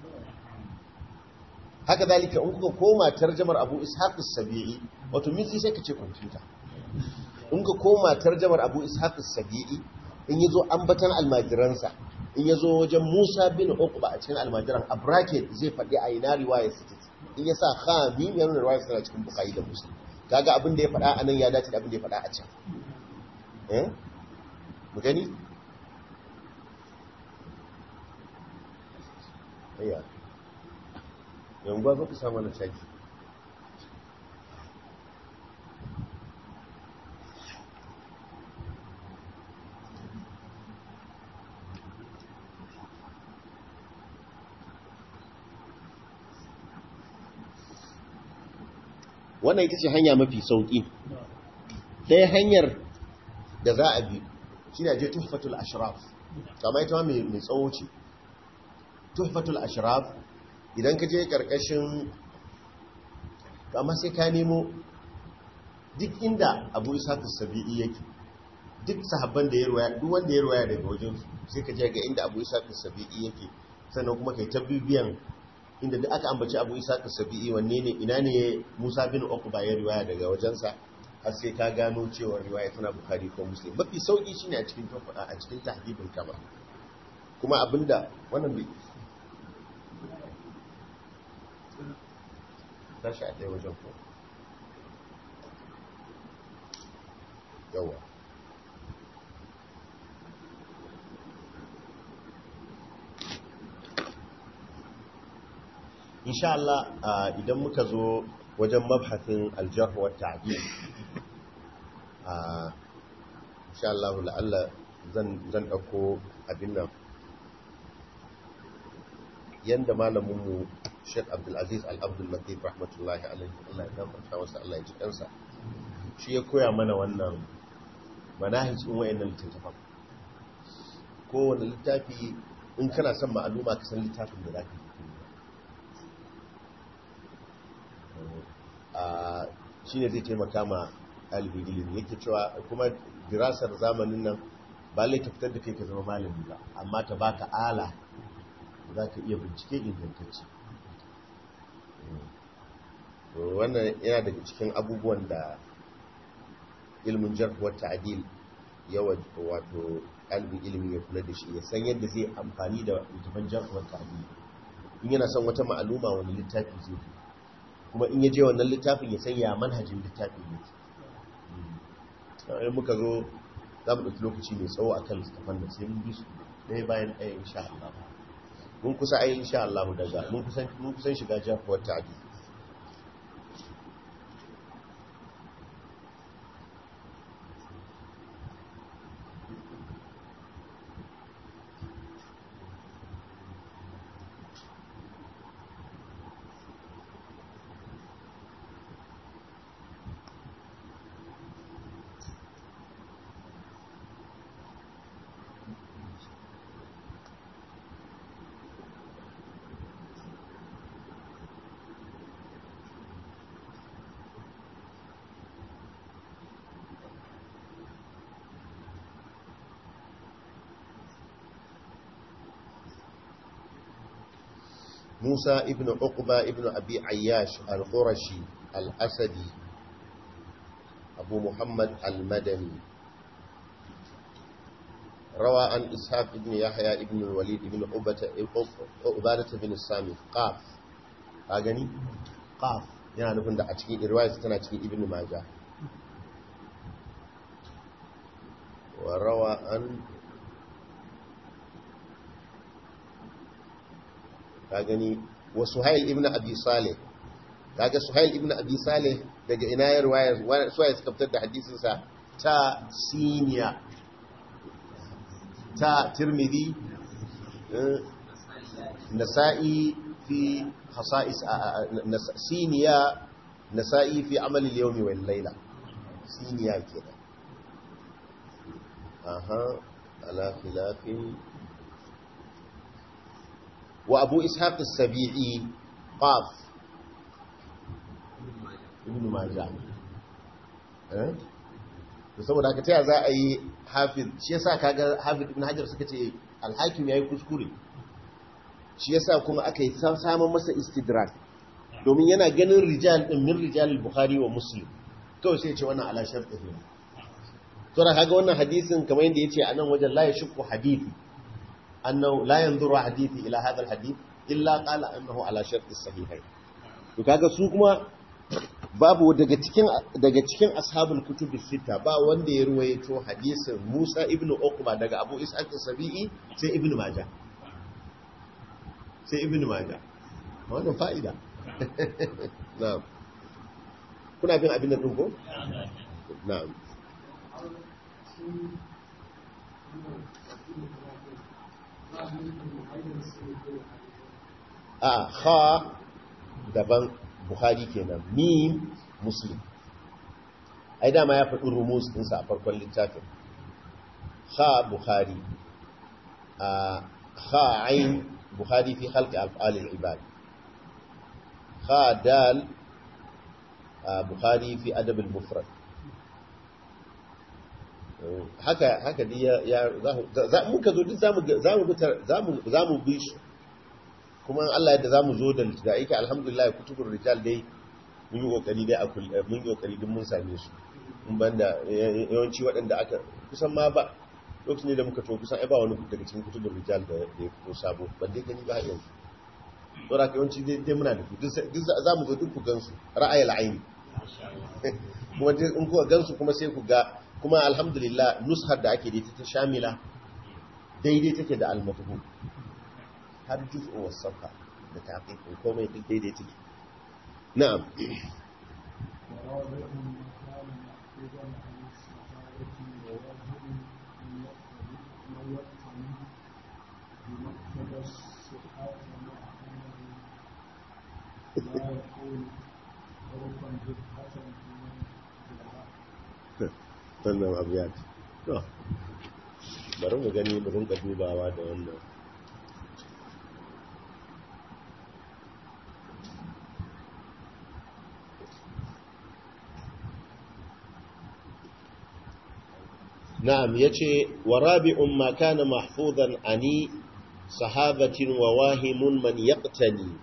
haka zalika in kuka koma tarjamar Abu Ishaq as-Sabi'i wato mizzi sai ka ce kwamfuta in ka koma tarjamar Abu Ishaq as-Sabi'i in yazo ambatan almajiransa in yazo wajen Musa bin Uqba a cikin almajiran a bracket zai faɗi a ina riwayarsa take in ya sa ha mim ya nuna riwayarsa tana cikin Bukhari da Muslim kaga abin da ya faɗa anan ya dace da abin da ya faɗa a can eh mu gani ayya yan gwa zo ku samu na caji wannan ita ce hanya mafi sauƙi ɗaya hanyar da za a bi shi ne je tuhfatul ashraf kama ita mai tsawo ce tuhfatul ashraf idan ka je ƙarƙashin kama sai ka nemo duk inda abu isakus sabi'i yake duk sahabban da ya ruwaya duk wanda ya ruwaya daga wajen sai ka je ga inda abu isakus sabi'i yake sannan kuma kai ta bibiyan inda duk aka ambaci abu isakus sabi'i wanne ne ina ne musa bin uqba ya riwaya daga wajensa har sai ka gano cewa riwaya tana bukhari ko muslim mafi sauki shine a cikin a cikin tahdibul kama kuma abinda wannan bai tashi a ɗaya wajen ko yawa insha Allah idan muka zo wajen mabhasin aljarh wa ta'dil insha Allah la'alla zan zan dauko abin nan yanda malamin mu Sheikh Abdul Aziz Al-Abdul Latif rahmatullahi alaihi Allah ya gafarta masa Allah ya ji kansa shi ya koya mana wannan manahijin wayannan littattafan kowane littafi in kana son ma'aluma ka san littafin da zaka yi shi ne zai taimaka ma ɗalibin ilimi yake cewa kuma dirasar zamanin nan ba lai ta fitar da kai ka zama malami ba amma ta baka ala za ka iya bincike ingantacce wannan yana daga cikin abubuwan da ilmin jarhuwar ta'adil yawa wato ɗalibin ilimi ya kula da shi ya san yadda zai amfani da littafin jarhuwar ta'adil in yana son wata ma'aluma wani littafi zai fi kuma in ya je wannan littafin ya sanya manhajin littafin ne in muka zo za mu ɗauki lokaci mai tsawo a kan littafan da sai mun bi su ɗaya bayan ɗaya insha Allah mun kusa ai insha Allah daga mun kusan shiga jafuwar ta'adi موسى ابن عقبة ابن أبي عياش القرشي الأسدي أبو محمد المدني روى عن إسحاق بن يحيى ابن الوليد ابن عبادة بن السامي قاف أغني قاف يعني نفن دا أتكي رواية تنا أتكي ابن ماجه وروى عن أغني وسهيل ابن أبي صالح kaga suhail ibn abi salih daga ina ya riwaya suwaye suka fitar da hadisinsa ta siniya ta tirmidhi nasa'i fi khasa'is siniya nasa'i fi amal al-yawm wal layla siniya kenan aha ala khilafin wa abu ishaq as-sabi'i qaf ibn majah eh to saboda haka taya za a yi hafiz shi yasa kaga hafiz ibn hajar suka ce al-hakim yayi kuskure shi yasa kuma aka yi samun masa istidrak domin yana ganin rijal din min rijal al-bukhari wa muslim kawai sai ya ce wannan ala shartihi to da kaga wannan hadisin kamar yadda yace a nan wajen la yashku hadithi annahu la yanzuru hadithi ila hadha al-hadith illa qala annahu ala sharti sahihain to kaga su kuma babu daga cikin daga cikin ashabul kutub sita ba wanda ya ruwaito hadisin Musa ibn Uqba daga Abu Ishaq as-Sabi'i sai Ibn Majah sai Ibn Majah wannan fa'ida na'am kuna bin abin nan din ko na'am a kha daban bukhari kenan mim muslim ai dama ya faɗi rumus ɗinsa a farkon littafin kha bukhari a kha ain bukhari fi halki alfa'alil ibad kha dal bukhari fi adabin mufrad haka haka dai ya za muka zo duk zamu zamu bi su kuma Allah yadda zamu zo da da yake alhamdulillah kutubur rijal dai mun yi kokari dai akul mun yi kokari din mun same su mun banda yawanci waɗanda aka kusan ma ba lokacin da muka to kusan ai ba wani daga cikin kutubur rijal da ya fito sabo ban dai gani ba yanzu saboda yawanci dai dai muna da su duk zamu zo duk ku gansu ra'ayil aini kuma in kuka gansu kuma sai ku ga kuma alhamdulillah nushar da ake da ta shamila daidai take da almatuhu har juz'u wasafa da taqiqin komai duk daidai take na'am wannan abiyat to bari mu gani mu rinka dubawa da wannan na'am yace wa rabi'un ma kana mahfuzan ani sahabatin wa wahimun man yaqtani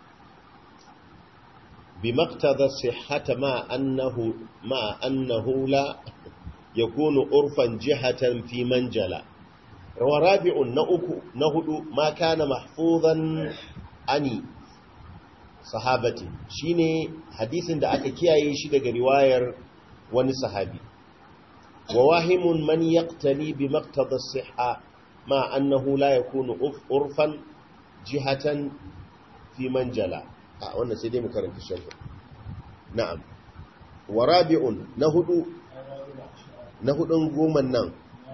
بمقتضى الصحة مع أنه, مع أنه لا يكون عرفا جهة في منجلة ورابع نهد ما كان محفوظا عني صحابتي شيني حديث da aka kiyaye shi daga riwayar wani sahabi وواهم من يقتني بمقتضى الصحة مع أنه لا يكون عرفا جهة في منجلة a wannan sai dai mu karanta sharhi na'am wa rabi'un na hudu na hudun goman nan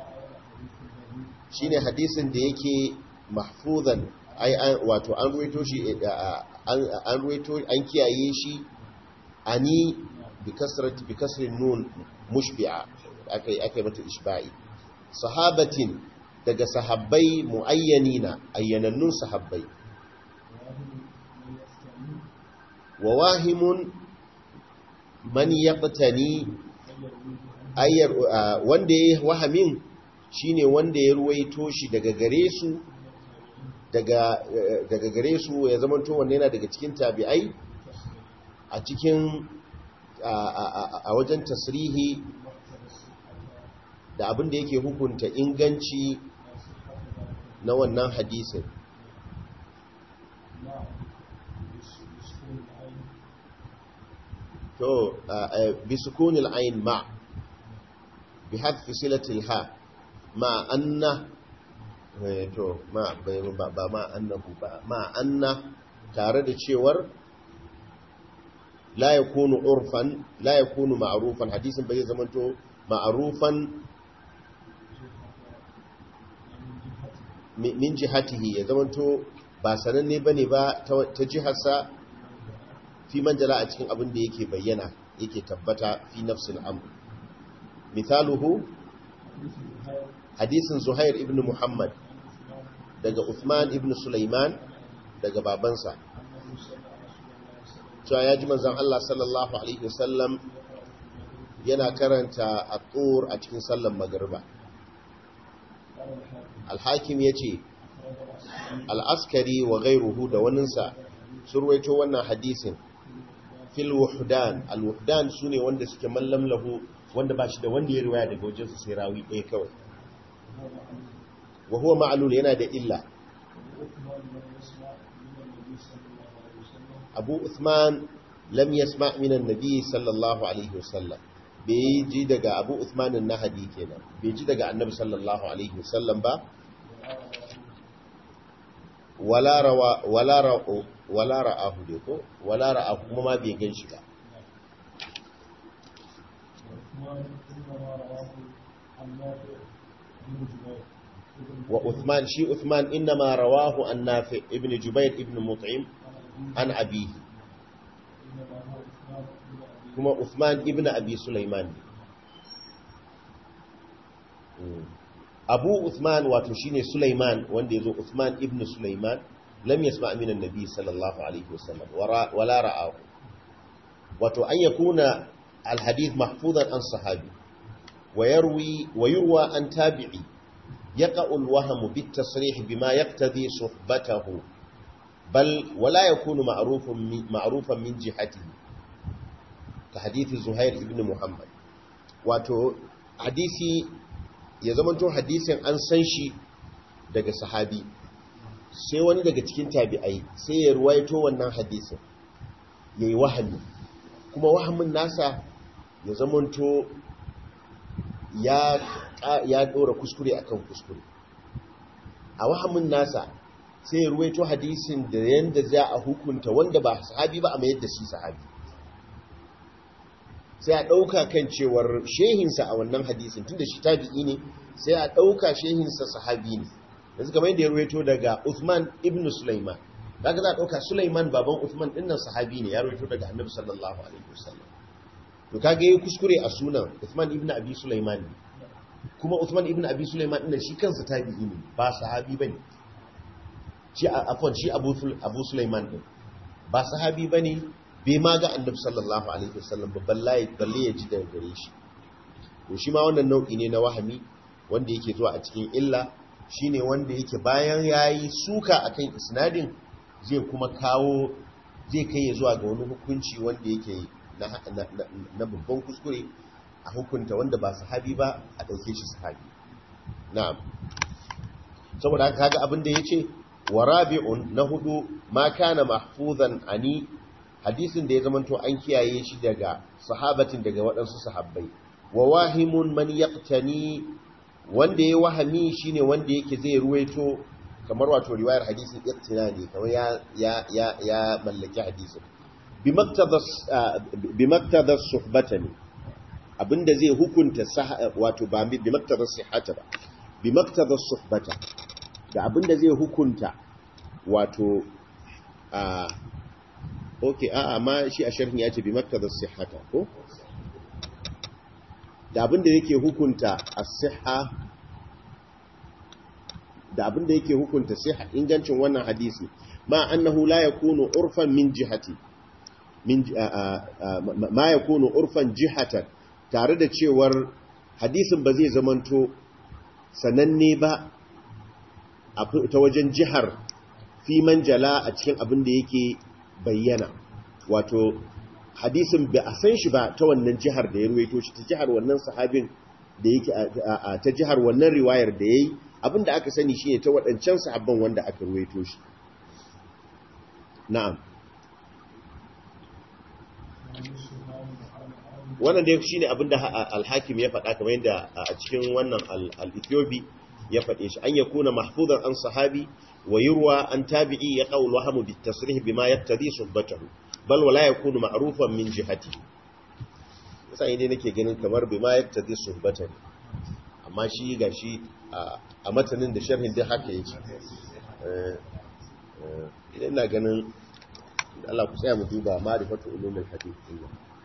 shine hadisin da yake mahfuzan ai wato an ruwaito shi an ruwaito an kiyaye shi ani bi kasrati bi kasrin nun mushbi'a akai akai mata ishba'i sahabatin daga sahabbai muayyanina ayyanannun sahabbai wa wahimun man yaqtani ayyar wanda yayi wahamin shine wanda ya ruwaito shi daga gare su daga daga gare su ya zamanto wanne yana daga cikin tabi'ai a cikin a wajen tasrihi da abin da yake hukunta inganci na wannan hadisin to bi sukunil ayn ma bi hadfi silatil ha ma anna to ma ba ma annahu ba ma anna tare da cewar la yakunu urfan la yakunu ma'rufan hadisin bai zamanto ma'rufan min jihatihi ya zamanto ba sananne bane ba ta jiharsa fi manjala a cikin abin da yake bayyana yake tabbata fi nafsil amr misaluhu hadisin zuhair ibn muhammad daga uthman ibn sulaiman daga babansa cewa ya ji manzan Allah sallallahu alaihi wasallam yana karanta a a cikin sallan magarba alhakim ya ce al'askari wa gairuhu da waninsa surwaito wannan hadisin fil wuhdan al-wuhdan su ne wanda suke mallam lahu wanda ba shi da wanda ya riwaya daga wajensu sai rawi ɗaya kawai wa huwa ma'lul yana da illa abu uthman lam yasma min annabi sallallahu alaihi wasallam bai ji daga abu uthman an-nahdi kenan bai ji daga annabi sallallahu alaihi wasallam ba wala rawa wala ra'u wala ra'ahu dai ko wala ra'ahu kuma ma bai gan shi ba wa Uthman shi Uthman inma rawahu an Nafi ibn Jubayr ibn Mut'im an abihi kuma Uthman ibn Abi Sulaiman Abu Uthman wato shine Sulaiman wanda yazo Uthman ibn Sulaiman lam yasma' min an-nabi sallallahu alaihi wasallam wala ra'ahu wato an yakuna al-hadith mahfuzan an sahabi wa yarwi wa yurwa an tabi'i يقع الوهم بالتصريح بما يقتضي صحبته بل ولا يكون معروف معروفا من جهته كحديث زهير ابن محمد wato hadisi ya zamanto hadisin an san shi daga sahabi sai wani daga cikin tabi'ai sai ya ruwaito wannan hadisin yayi wahami kuma wahamin nasa ya zamanto ya ya dora kuskure akan kuskure a wahamin nasa sai ya ruwaito hadisin da yanda za a hukunta wanda ba sahabi ba a mayar da shi sahabi sai a ɗauka kan cewar shehinsa a wannan hadisin tunda shi tabi'i ne sai a ɗauka shehinsa sahabi ne yanzu kamar yadda ya ruwaito daga Uthman ibn Sulaiman daga za a ɗauka Sulaiman baban Uthman ɗinnan sahabi ne ya ruwaito daga annabi sallallahu alaihi wasallam to kage yayi kuskure a sunan Uthman ibn Abi Sulaiman ne kuma Uthman ibn Abi Sulaiman din shi kansa tabi'i ne ba sahabi bane shi afwan shi Abu Abu Sulaiman din ba sahabi bane bai ma ga Annabi sallallahu alaihi wasallam babban layi balle ya ji daga gare shi to shi ma wannan nau'i ne na wahami wanda yake zuwa a cikin illa shine wanda yake bayan yayi suka akan isnadin zai kuma kawo zai kai ya zuwa ga wani hukunci wanda yake na babban kuskure a hukunta wanda ba sahabi ba a ɗauke shi sahabi na'am saboda haka kaga abin da yace wa rabi'un na hudu ma kana mahfuzan ani hadisin da ya zamanto an kiyaye shi daga sahabatin daga waɗansu sahabbai wa wahimun man yaqtani wanda ya wahami shine wanda yake zai ruwaito kamar wato riwayar hadisin iqtina ne kamar ya ya ya ya mallaki hadisin bi maktadas suhbatani abinda zai hukunta wato ba bi maktabar sihhata ba bi maktabar suhbata da abinda zai hukunta wato a okay a amma shi a sharhin ya ce bi maktabar sihhata ko da abinda yake hukunta as-sihha da abinda yake hukunta sihha ingancin wannan hadisi ma annahu la yakunu urfan min jihati min ma yakunu urfan jihatan tare da cewar hadisin ba zai zamanto sananne ba ta wajen jihar fi man jala a cikin abin da yake bayyana wato hadisin bai a san shi ba ta wannan jihar da ya ruwaito shi ta jihar wannan sahabin da yake ta jihar wannan riwayar da yayi abin da aka sani shine ta waɗancan sahabban wanda aka ruwaito shi na'am wannan dai shine abin da al-hakim ya faɗa kamar yadda a cikin wannan al-ethiopi ya faɗe shi an yakuna mahfuzan an sahabi wa yurwa an tabi'i ya qawl wahamu bit tasrih bima yaktadi suhbatahu bal wala yakunu ma'rufan min jihati sai dai nake ganin kamar bima yaktadi suhbatahu amma shi gashi a matanin da sharhin din haka yake idan ina ganin Allah ku tsaya mu duba ma'rifatu ulumul hadith din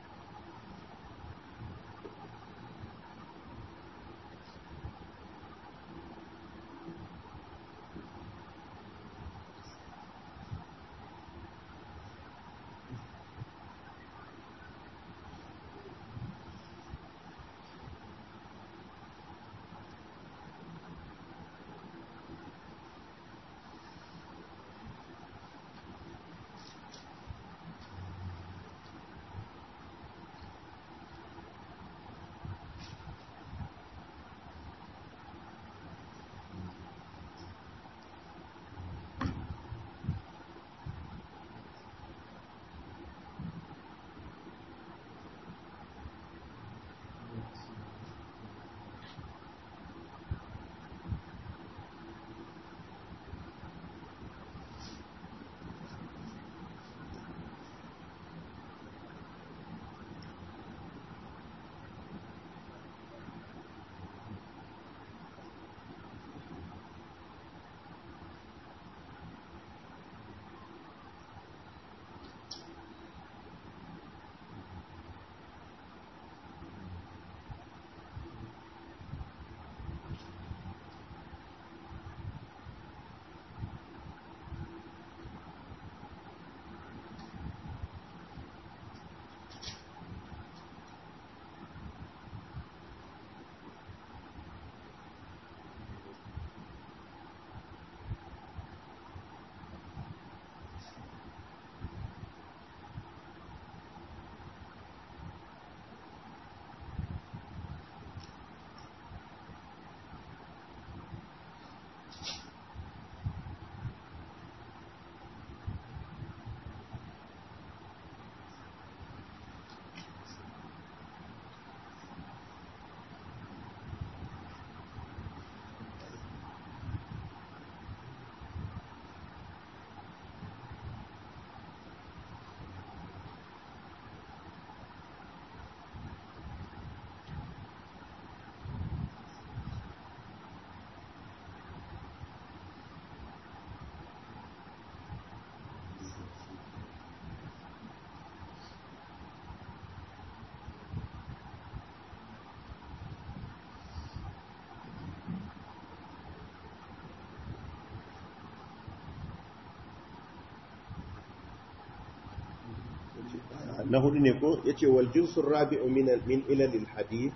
na hudu ne ko yace wal jinsul rabi'u min min ilal al hadith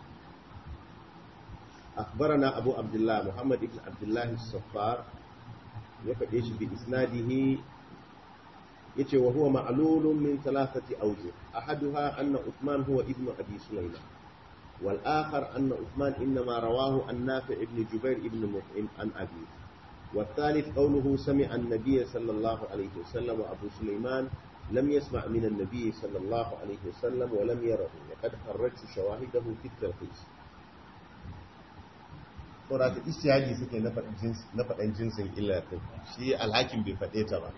akhbarana abu abdullah muhammad ibn abdullah as-saffar ya fade shi bi isnadihi yace wa huwa ma'lulun min thalathati awjuh ahaduha anna uthman huwa ibn abi sulayman wal akhar anna uthman inma rawahu an nafi' ibn jubair ibn mut'im an abi والثالث قوله سمع النبي صلى الله عليه وسلم وأبو سليمان لم يسمع من النبي صلى الله عليه وسلم ولم يره وقد خرجت شواهده في التلخيص saboda ka istihadi suke na faɗin jinsin illa ɗin shi alhakin bai faɗe ta ba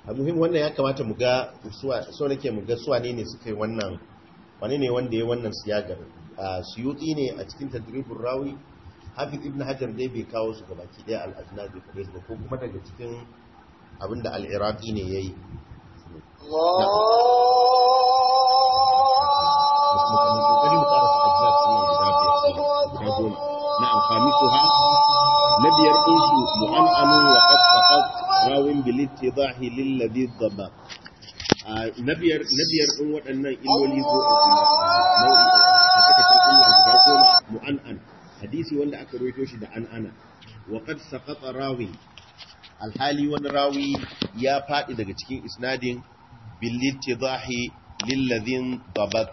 a muhim wannan ya kamata mu ga suwa so nake mu ga suwa ne ne suka yi wannan wani ne wanda ya wannan siyagar a suyuti ne a cikin tadribur rawi hafiz ibn hajar dai bai kawo su ga baki daya al-ajnabi bai ba ko kuma daga cikin abinda al-iraqi ne yayi na'am khamisuha nabiyar insu mu'an'anu wa qad faqat rawin bil ittidahi lil ladhi dhaba nabiyar nabiyar din waɗannan illoli ko nau'i a cikin illa guda goma mu'an'an hadisi wanda aka rawaito shi da an'ana wa qad saqata rawin alhali wani rawi ya faɗi daga cikin isnadin bil ittidahi lil ladhi dhabat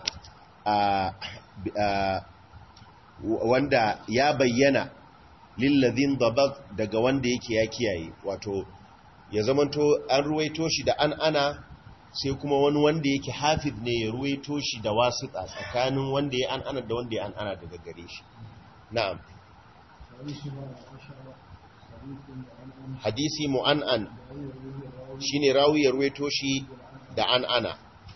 wanda ya bayyana lillazin dabat daga wanda yake ya kiyaye wato ya zamanto an ruwaito shi da an ana sai kuma wani wanda yake hafiz ne ya ruwaito shi da wasiƙa tsakanin wanda ya an ana da wanda ya an ana daga gare shi na'am hadisi mu'an'an shine rawi ya ruwaito shi da an ana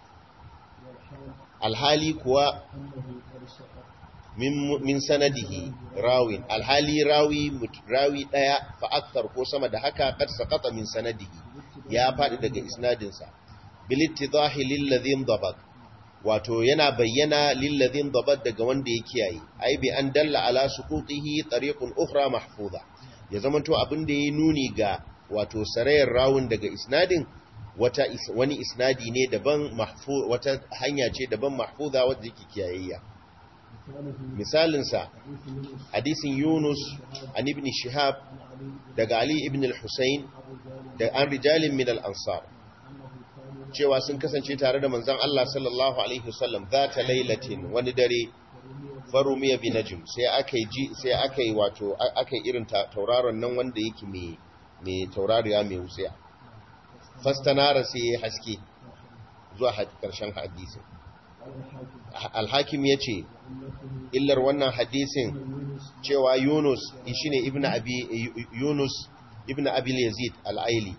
alhali kuwa min, min sanadihi rawin alhali rawi rawi daya fa akthar ko sama da haka kad saqata min sanadihi ya fadi daga isnadinsa bil ittidahi lil ladhin dabat wato yana bayyana lil ladhin dabat daga wanda ya kiyaye ai bi an dalla ala suqutihi tariqun ukhra mahfuza ya zamanto abin da ya nuni ga wato sarayar rawun daga isnadin wata is, wani isnadi ne daban mahfuz wata hanya ce daban mahfuza wadda yake kiyayayya misalinsa hadisin yunus an ibn shihab daga ali ibn al-husayn da an rijalin min al-ansar cewa sun kasance tare da manzon Allah sallallahu alaihi wasallam zata lailatin wani dare farumiya bi najm sai aka yi sai aka yi wato aka yi irin tauraron nan wanda yake mai mai taurariya mai wutsiya fastanara sai ya haske zuwa karshen hadisin alhakim ya ce illar wannan hadisin cewa yunus shi ne ibn abi yunus ibn abil yazid al'aili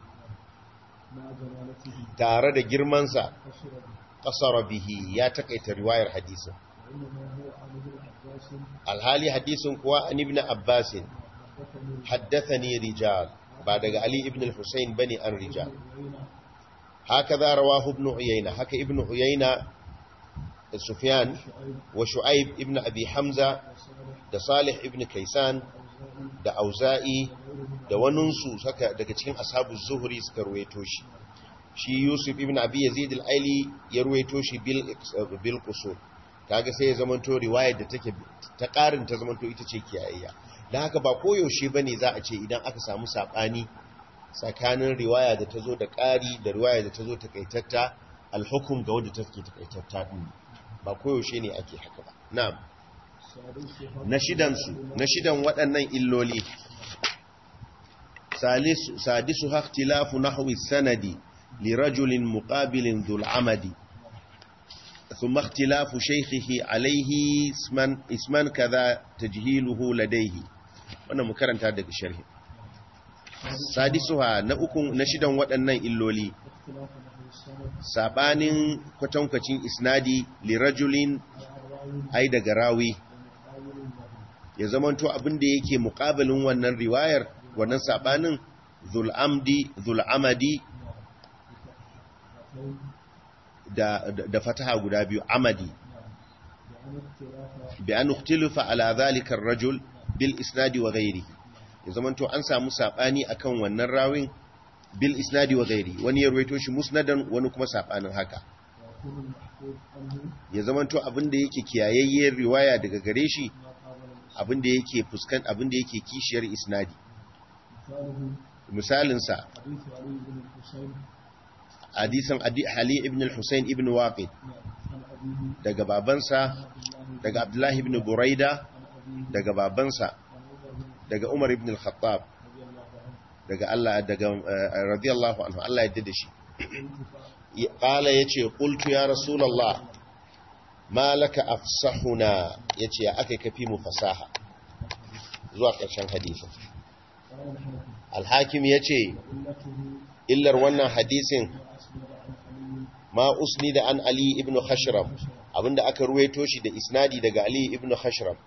tare da girmansa kasara bihi ya takaita riwayar hadisin alhali hadisin kuwa an ibn abbasin haddathani rijal ba daga ali ibn al-husayn bane an rijal haka za rawahu ibn uyayna haka ibn uyayna da sufyan wa shu'aib ibn abi hamza da salih ibn kaisan da auza'i da waninsu saka daga cikin ashabu zuhri suka ruwaito shi shi yusuf ibn abi yazid al-aili ya ruwaito shi bil bil qusur kaga sai ya zamanto riwayar da take ta karin ta zamanto ita ce kiyayya dan haka ba koyaushe bane za a ce idan aka samu sabani tsakanin riwaya da ta zo da ƙari da riwaya da ta zo takaitatta alhukum ga wadda take takaitatta din ba koyaushe ne ake haka ba na'am na shidan su na shidan waɗannan illoli salisu sadisu ikhtilafu nahwi sanadi li rajulin muqabilin dhul amadi ثم اختلاف شيخه عليه اسما اسما كذا تجهيله لديه wannan mu karanta daga sharhi sadisuha na uku na shidan waɗannan illoli sabanin kwatankwacin isnadi lirajulin ai daga rawi ya zamanto abinda yake muƙabilin wannan riwayar wannan sabanin zul'amdi zul'amadi da, da fataha guda biyu amadi bi an ukhtilafa ala dhalika ar-rajul bil isnadi wa ghairihi ya zamanto an samu sabani akan wannan rawin bil isnadi wa ghairi wani ya ruwaito shi musnadan wani kuma sabanin haka ya zamanto abinda yake kiyayayyar riwaya daga gare shi abinda yake fuskan abinda yake kishiyar isnadi misalin sa hadisin Ali ibn al-Husayn ibn Waqid daga babansa daga Abdullahi ibn Buraida daga babansa daga Umar ibn al-Khattab daga Allah daga radiyallahu anhu Allah ya dade shi qala yace qultu ya rasulullah ma laka afsahuna yace ya akai kafi mu fasaha zuwa karshen hadisin قال الحاكم alhakim ya ce وعلته illar wannan hadisin ما أسند عن علي ma usni da an ali ibn khashram abinda aka ruwaito shi da isnadi daga ali ibn khashram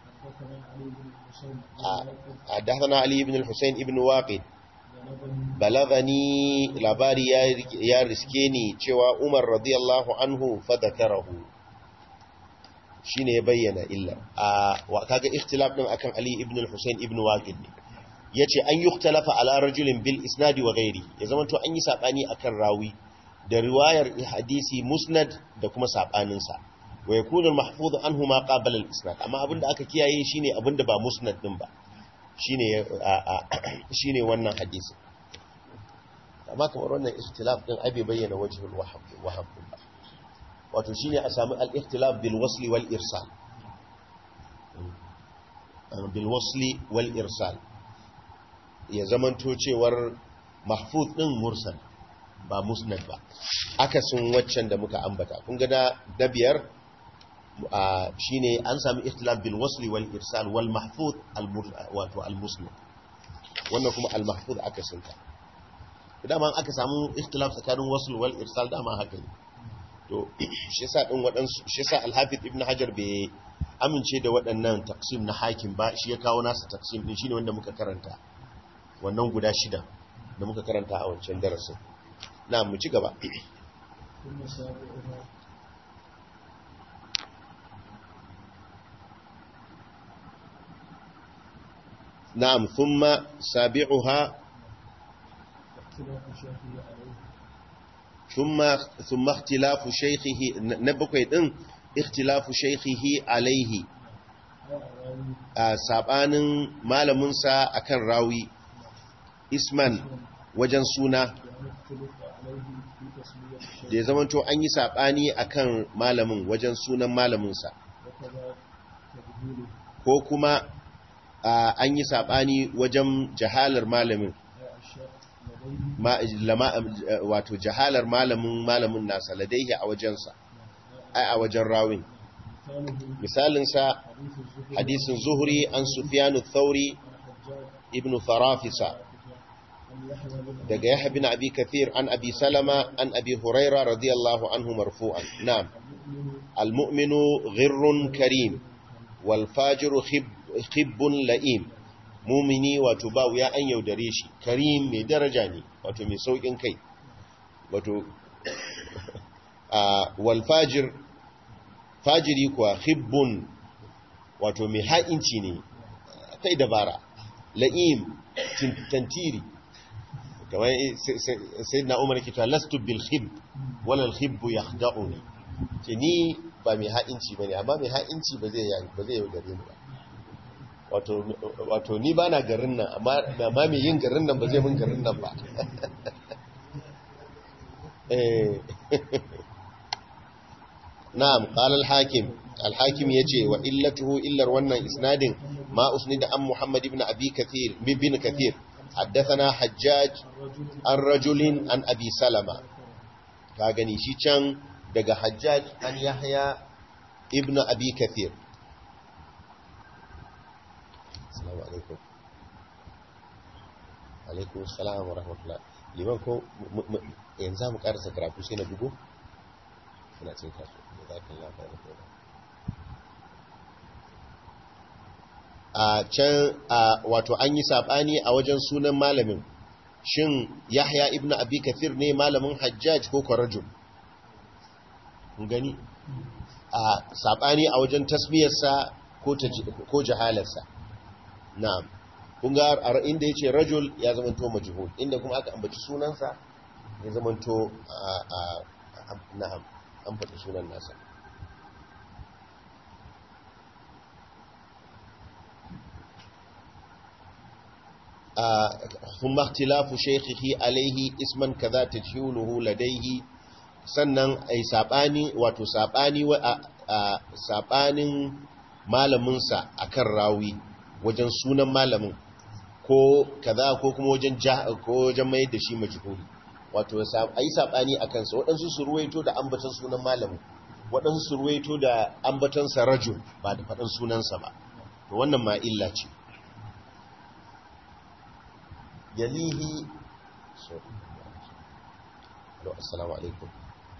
حدثنا علي بن الحسين حدثنا علي بن الحسين ibn waqid بلغني balagani labari ya ya riske ni cewa Umar radiyallahu anhu fadakarahu shine ya bayyana illa a wa kaga ikhtilaf din akan Ali ibn al-Husayn ibn Waqid ne yace an yukhtalafa ala rajulin bil isnad wa ghairi ya zama to an yi sabani akan rawi da riwayar hadisi musnad da kuma sabanin sa wa yakunu al-mahfuz anhu ma qabala al-isnad amma abinda aka kiyaye shine abinda ba musnad din ba shine shine wannan hadisi amma kamar wannan ikhtilaf din abi bayyana wajhul wahab wahab ba wato shine a sami al-ikhtilaf bil wasli wal irsal bil wasli wal irsal ya zamanto cewar mahfuz din mursal ba musnad ba akasin waccan da muka ambata kun ga da biyar shine an sami ikhtilaf bil wasli wal irsal wal mahfuz wato al musnad wannan kuma al mahfuz akasin ta dama aka samu ikhtilaf tsakanin wasl wal irsal dama haka ne to shi yasa din waɗansu shi yasa al-hafiz ibn hajar bai amince da waɗannan taqsim na hakim ba shi ya kawo nasa taqsim din shine wanda muka karanta wannan guda shida da muka karanta a wancan darasin na mu ci gaba ثم سابعها na'am thumma sabi'uha اختلاف شيخه عليه thumma thumma ikhtilafu shaykhihi na bakwai din ikhtilafu shaykhihi alaihi أو أراوي a sabanin malaminsa akan rawi isman wajen suna وأن اختلف عليه في تسمية الشيخ da ya zamanto an yi sabani akan malamin wajen sunan malaminsa وكذا تبديله ko kuma a, an yi sabani wajen jahalar malamin أي الشيخ لديه ma, lama, wato jahalar malamin malamin nasa ladaihi a wajensa ai a wajen rawin مثاله misalinsa حديث الزهري hadisin zuhri an sufyanu thauri عن حجاج ibn farafisa عن يحيى بن daga yahya bin abi kathir an abi salama an abi huraira radiyallahu anhu marfu'an na'am المؤمن المؤمن غر كريم والفاجر خب خب لئيم mumini wato ba wuya an yaudare shi karim mai daraja ne wato mai saukin kai wato a walfajir fajiri kuwa khibbun wato mai ha'inci ne kai dabara la'im tin- tantiri kamar sai na umar kita lastu bil khib wala al khibbu yakhda'uni ce ni ba mai ha'inci bane amma mai ha'inci ba zai ba zai yaudare ni ba wato wato ni ba na garin nan amma amma mai yin garin nan ba zai mun garin nan ba eh na'am qala al-hakim al-hakim yace wa illatuhu illar wannan isnadin ma usnida an muhammad ibn abi kathir bin kathir haddathana hajjaj الرجل an rajulin an abi salama ka gani shi can daga hajjaj an yahya ibn abi kathir assalamu alaikum alaikum assalam wa rahmatullah liman ko mu- mu- yanzu mu karasa karatu sai na bugu suna cin kasu da zafin lafiya da kuma a can a wato an yi saɓani a wajen sunan malamin shin yahya ibn abi kathir ne malamin hajjaj ko kwarajul kun gani a saɓani a wajen tasmiyarsa ko ta- ko jahalarsa na'am kun ga a inda ya ce rajul ya zamanto majhul inda kuma aka ambaci sunansa ya zamanto a a- a- na'am an faɗi sunan nasa ثم اختلاف شيخه عليه اسما كذا تجهوله لديه sannan ai sabani wato sabani wa a sabanin malaminsa akan rawi wajen sunan malamin ko kaza ko kuma wajen ko wajen mai da shi majhuli wato ai sabani akan sa waɗansu su ruwaito da ambaton sunan malamin waɗansu su ruwaito da ambaton sa rajul ba da faɗin sunansa ba to wannan ma illa ce yalihi sorry Hello, assalamu alaikum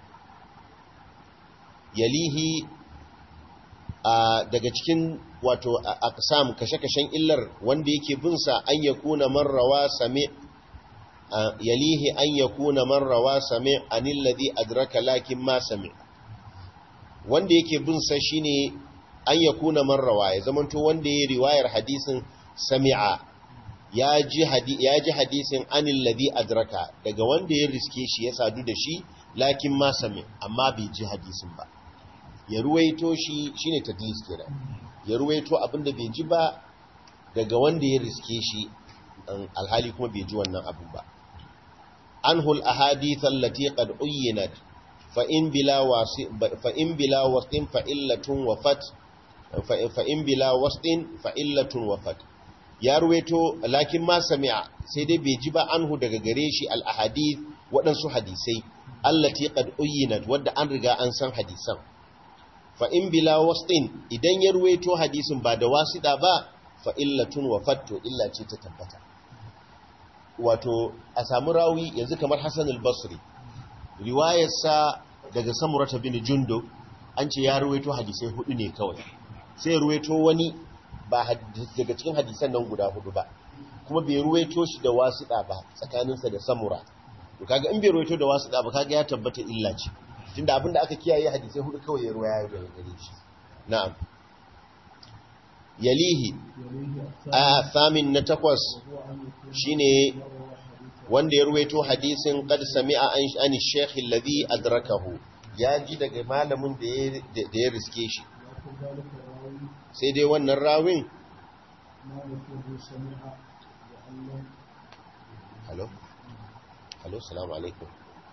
yalihi a daga cikin wato aqsam kashe-kashen illar wanda yake bin sa an yakuna man rawa sami yalihi an yakuna man rawa sami anil ladhi adraka lakin ma sami wanda yake bin sa shine an yakuna man rawa ya zamanto wanda yayi riwayar hadisin sami'a ya ji hadisin anil ladhi adraka daga wanda ya riske shi ya sadu da shi lakin ma sami amma bai ji hadisin ba ya ruwaito shi shine tadlis kenan ya ruwaito abinda bai ji ba daga wanda ya riske shi alhali kuma bai ji wannan abin ba anhul ahadith allati qad uyyinat fa in bila wasi fa in bila wastin fa illatun wafat fa in bila wastin fa illatun wafat ya ruwaito lakin ma sami'a sai dai bai ji ba anhu daga gare shi al ahadith waɗansu hadisai allati qad uyyinat wadda an riga an san hadisan fa in bila wastin idan ya ruwaito hadisin ba da wasida ba fa illatun wafat to illa ce ta tabbata wato a samu rawi yanzu kamar Hassan al-Basri riwayarsa daga Samurata bin Jundo an ce ya ruwaito hadisai hudu ne kawai sai ya ruwaito wani ba daga cikin hadisan nan guda hudu ba kuma bai ruwaito shi da wasiɗa ba tsakaninsa da Samura to kaga in bai ruwaito da wasiɗa ba kaga ya tabbata illa ce tunda abinda aka kiyaye hadisai hudu kawai ya ruwaya daga gare shi na'am yalihi a famin na takwas shine wanda ya ruwaito hadisin qad sami'a an shaykh alladhi adrakahu ya ji daga malamin da ya riske shi sai dai wannan rawin halo halo salamu alaikum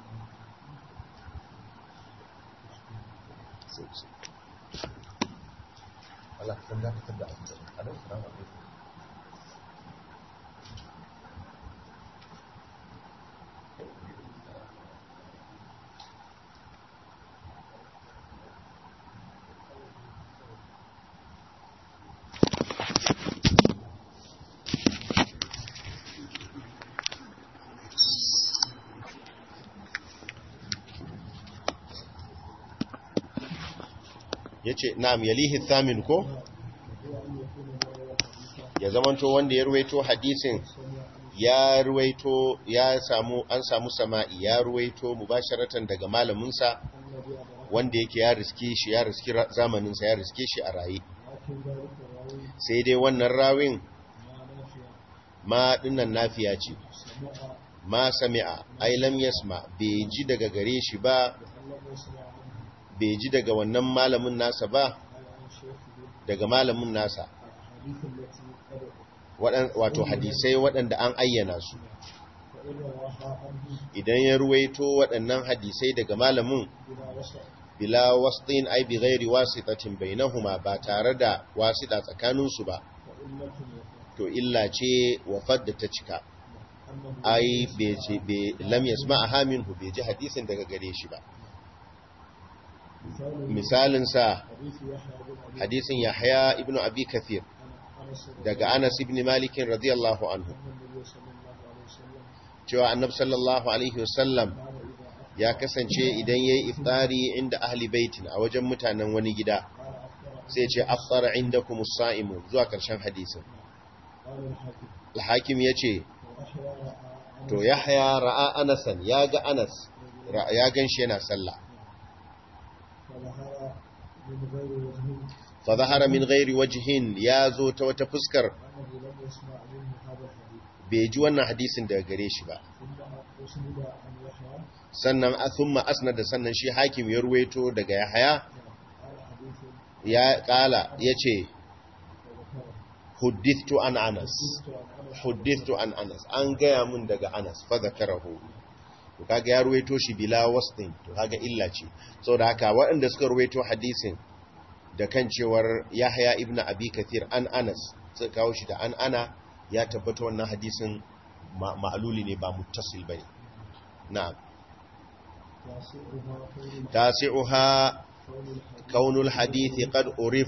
Allah kan za ka tabda a cikin halo salamu alaikum ya ce na'am yalihi thamin ko ya zamanto wanda ya ruwaito hadisin ya ruwaito ya samu an samu sama'i ya ruwaito mubasharatan daga malaminsa wanda yake ya riske shi ya riske zamaninsa ya riske shi a raye sai dai wannan rawin ma dinnan nafiya ce ma sami'a ai lam yasma bai ji daga gare shi ba bai ji daga wannan malamin nasa ba daga malamin nasa wato hadisai waɗanda an ayyana su idan ya ruwaito waɗannan hadisai daga malamin bila wasɗin ai bi gairi wasitatin bainahuma ba tare da wasita tsakaninsu ba to illa ce wafat da ta cika ai lam yasma a haminu bai ji hadisin daga gare shi ba misalinsa hadisin yahya ibn abi kathir daga anas ibn malikin radiyallahu anhu cewa annab sallallahu alaihi wasallam ya kasance idan yayi iftari inda ahli baitin a wajen mutanen wani gida sai ce afṭara indakum as-sa'imun zuwa karshen hadisin al-hakim yace to yahya ra'a anasan ya ga anas ya ganshi yana sallah فظهر من غير وجه ya zo ta wata fuskar bai ji wannan hadisin daga gare shi ba sannan thumma asnada sannan shi hakim ya ruwaito daga yahaya ya kala yace huddithtu an anas huddithtu an anas an gaya mun daga anas fa zakarahu to kaga ya ruwaito shi bila wasdin to kaga illa ce saboda haka waɗanda suka ruwaito hadisin da kan cewar Yahya ibn Abi Kathir an Anas suka kawo shi da an ana ya tabbata wannan hadisin ma'aluli ne ba muttasil bane na'am tasi'uha kaunul hadithi qad urif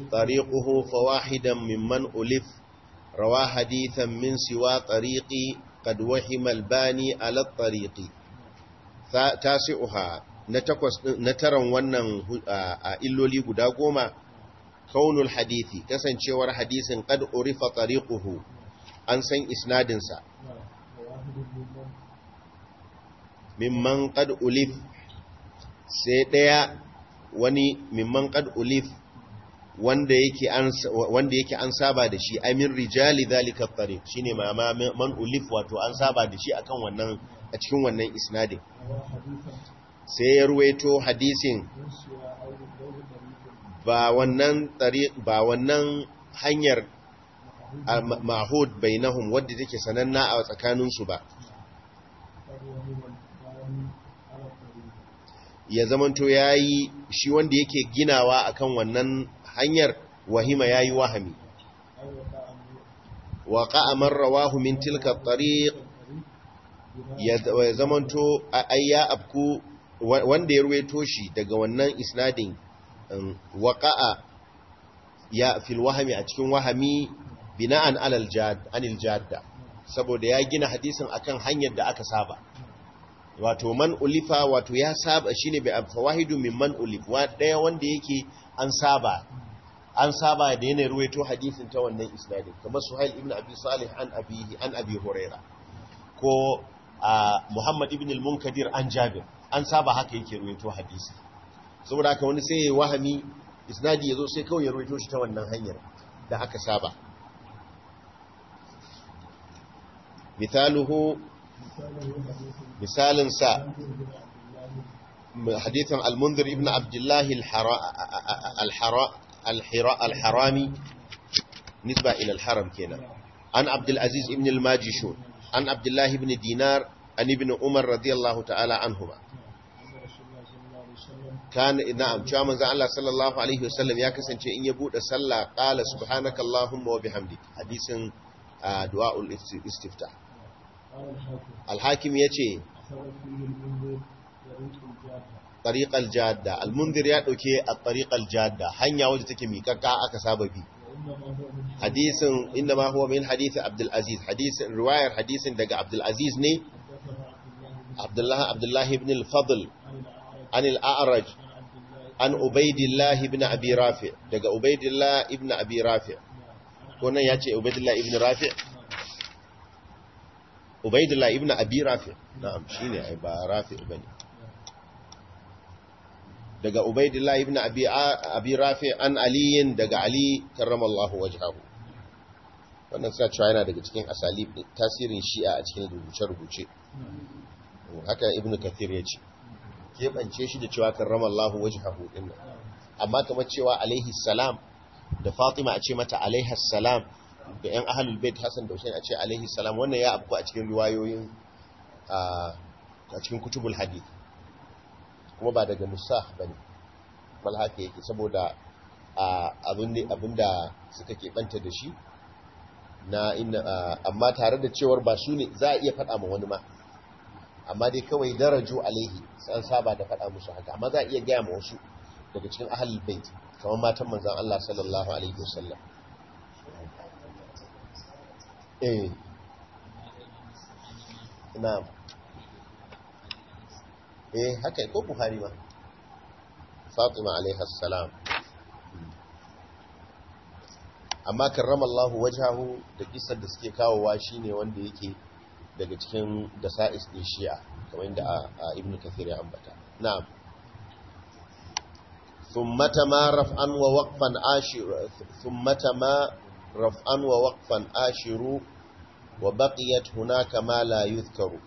tariquhu fawahidan mimman ulif rawa hadithan min siwa tariqi qad wahima albani ala tariqi tasi'uha na takwas na taran wannan a illoli guda goma kaunul hadithi kasancewar hadisin qad urifa tariquhu an san isnadin sa mimman qad ulif sai daya wani mimman qad ulif wanda yake an wanda yake an saba da shi amin rijali zalika tariq shine ma man ulif wato an saba da shi akan wannan a cikin wannan isnadin sai ya ruwaito hadisin ba wannan tariq ba wannan hanyar mahud bainahum wadda take sananna a tsakaninsu ba ya zamanto yayi shi wanda yake ginawa akan wannan hanyar wahima yayi wahami waqa man rawahu min tilka at-tariq ya zamanto ayya abku wanda ya ruwaito shi daga wannan isnadin waqa'a ya fil wahami a cikin wahami bina'an alal jad anil jadda saboda ya gina hadisin akan hanyar da aka saba wato man ulifa wato ya saba shine bi fawahidu min man ulif wa daya wanda yake an saba an saba da yana ruwaito hadisin ta wannan isnadin kamar suhail ibn abi salih an abihi an abi huraira ko muhammad ibn al-munkadir an jabir an saba haka yake ruwaito hadisi saboda haka wani sai ya wahami isnadi yazo sai kawai ya ruwaito shi ta wannan hanyar da aka saba misaluhu misalin sa hadithan al-munzir ibn abdullah al-harami nisba ila al-haram kenan an abdul aziz ibn al-majishun an abdullah ibn dinar an ibn umar radiyallahu ta'ala anhuma kan na'am cewa manzo Allah sallallahu alaihi wasallam ya kasance in ya bude sallah qala subhanaka allahumma wa bihamdik hadisin du'aul istifta al-hakim yace tariq al-jadda al-munzir ya dauke at-tariq al-jadda hanya wadda take miƙaƙa aka saba bi hadisin inda ma huwa min hadisi abdul aziz hadisin riwayar hadisin daga abdul aziz ne abdullah abdullah ibn al-fadl an al-a'raj an ubaidillah ibn abi rafi daga ubaidillah ibn abi rafi ko nan yace ubaidillah ibn rafi ubaidillah ibn abi rafi na'am shine ai ba rafi bane daga ubaidillah ibn abi abi rafi an aliyin daga ali karramallahu wajhahu wannan sa cewa yana daga cikin asalib tasirin shi'a a cikin rubuce-rubuce haka ibn kathir ya ce keɓance shi da cewa karramallahu wajhahu din amma kamar cewa alaihi salam da fatima a ce mata alaihi salam da yan ahlul bait hasan da husain a ce alaihi salam wannan ya abu a cikin riwayoyin a cikin kutubul hadith kuma ba daga musah bane bal haka yake saboda abinda suka keɓanta da shi na inna amma tare da cewar ba su ne za a iya faɗa ma wani ma amma dai kawai daraju alaihi san saba da faɗa musu haka amma za a iya gaya ma wasu daga cikin ahlul bait kamar matan manzon Allah sallallahu alaihi wasallam eh na'am eh haka ko buhari ma fatima alaiha salam amma karrama Allah wajahu da kisar da suke kawowa shine wanda yake daga cikin dasa'is din shi'a kamar inda ibn kathir ya ambata na'am thumma ma raf'an wa waqfan ashiru thumma ma raf'an wa waqfan ashiru wa baqiyat hunaka ma la yuzkaru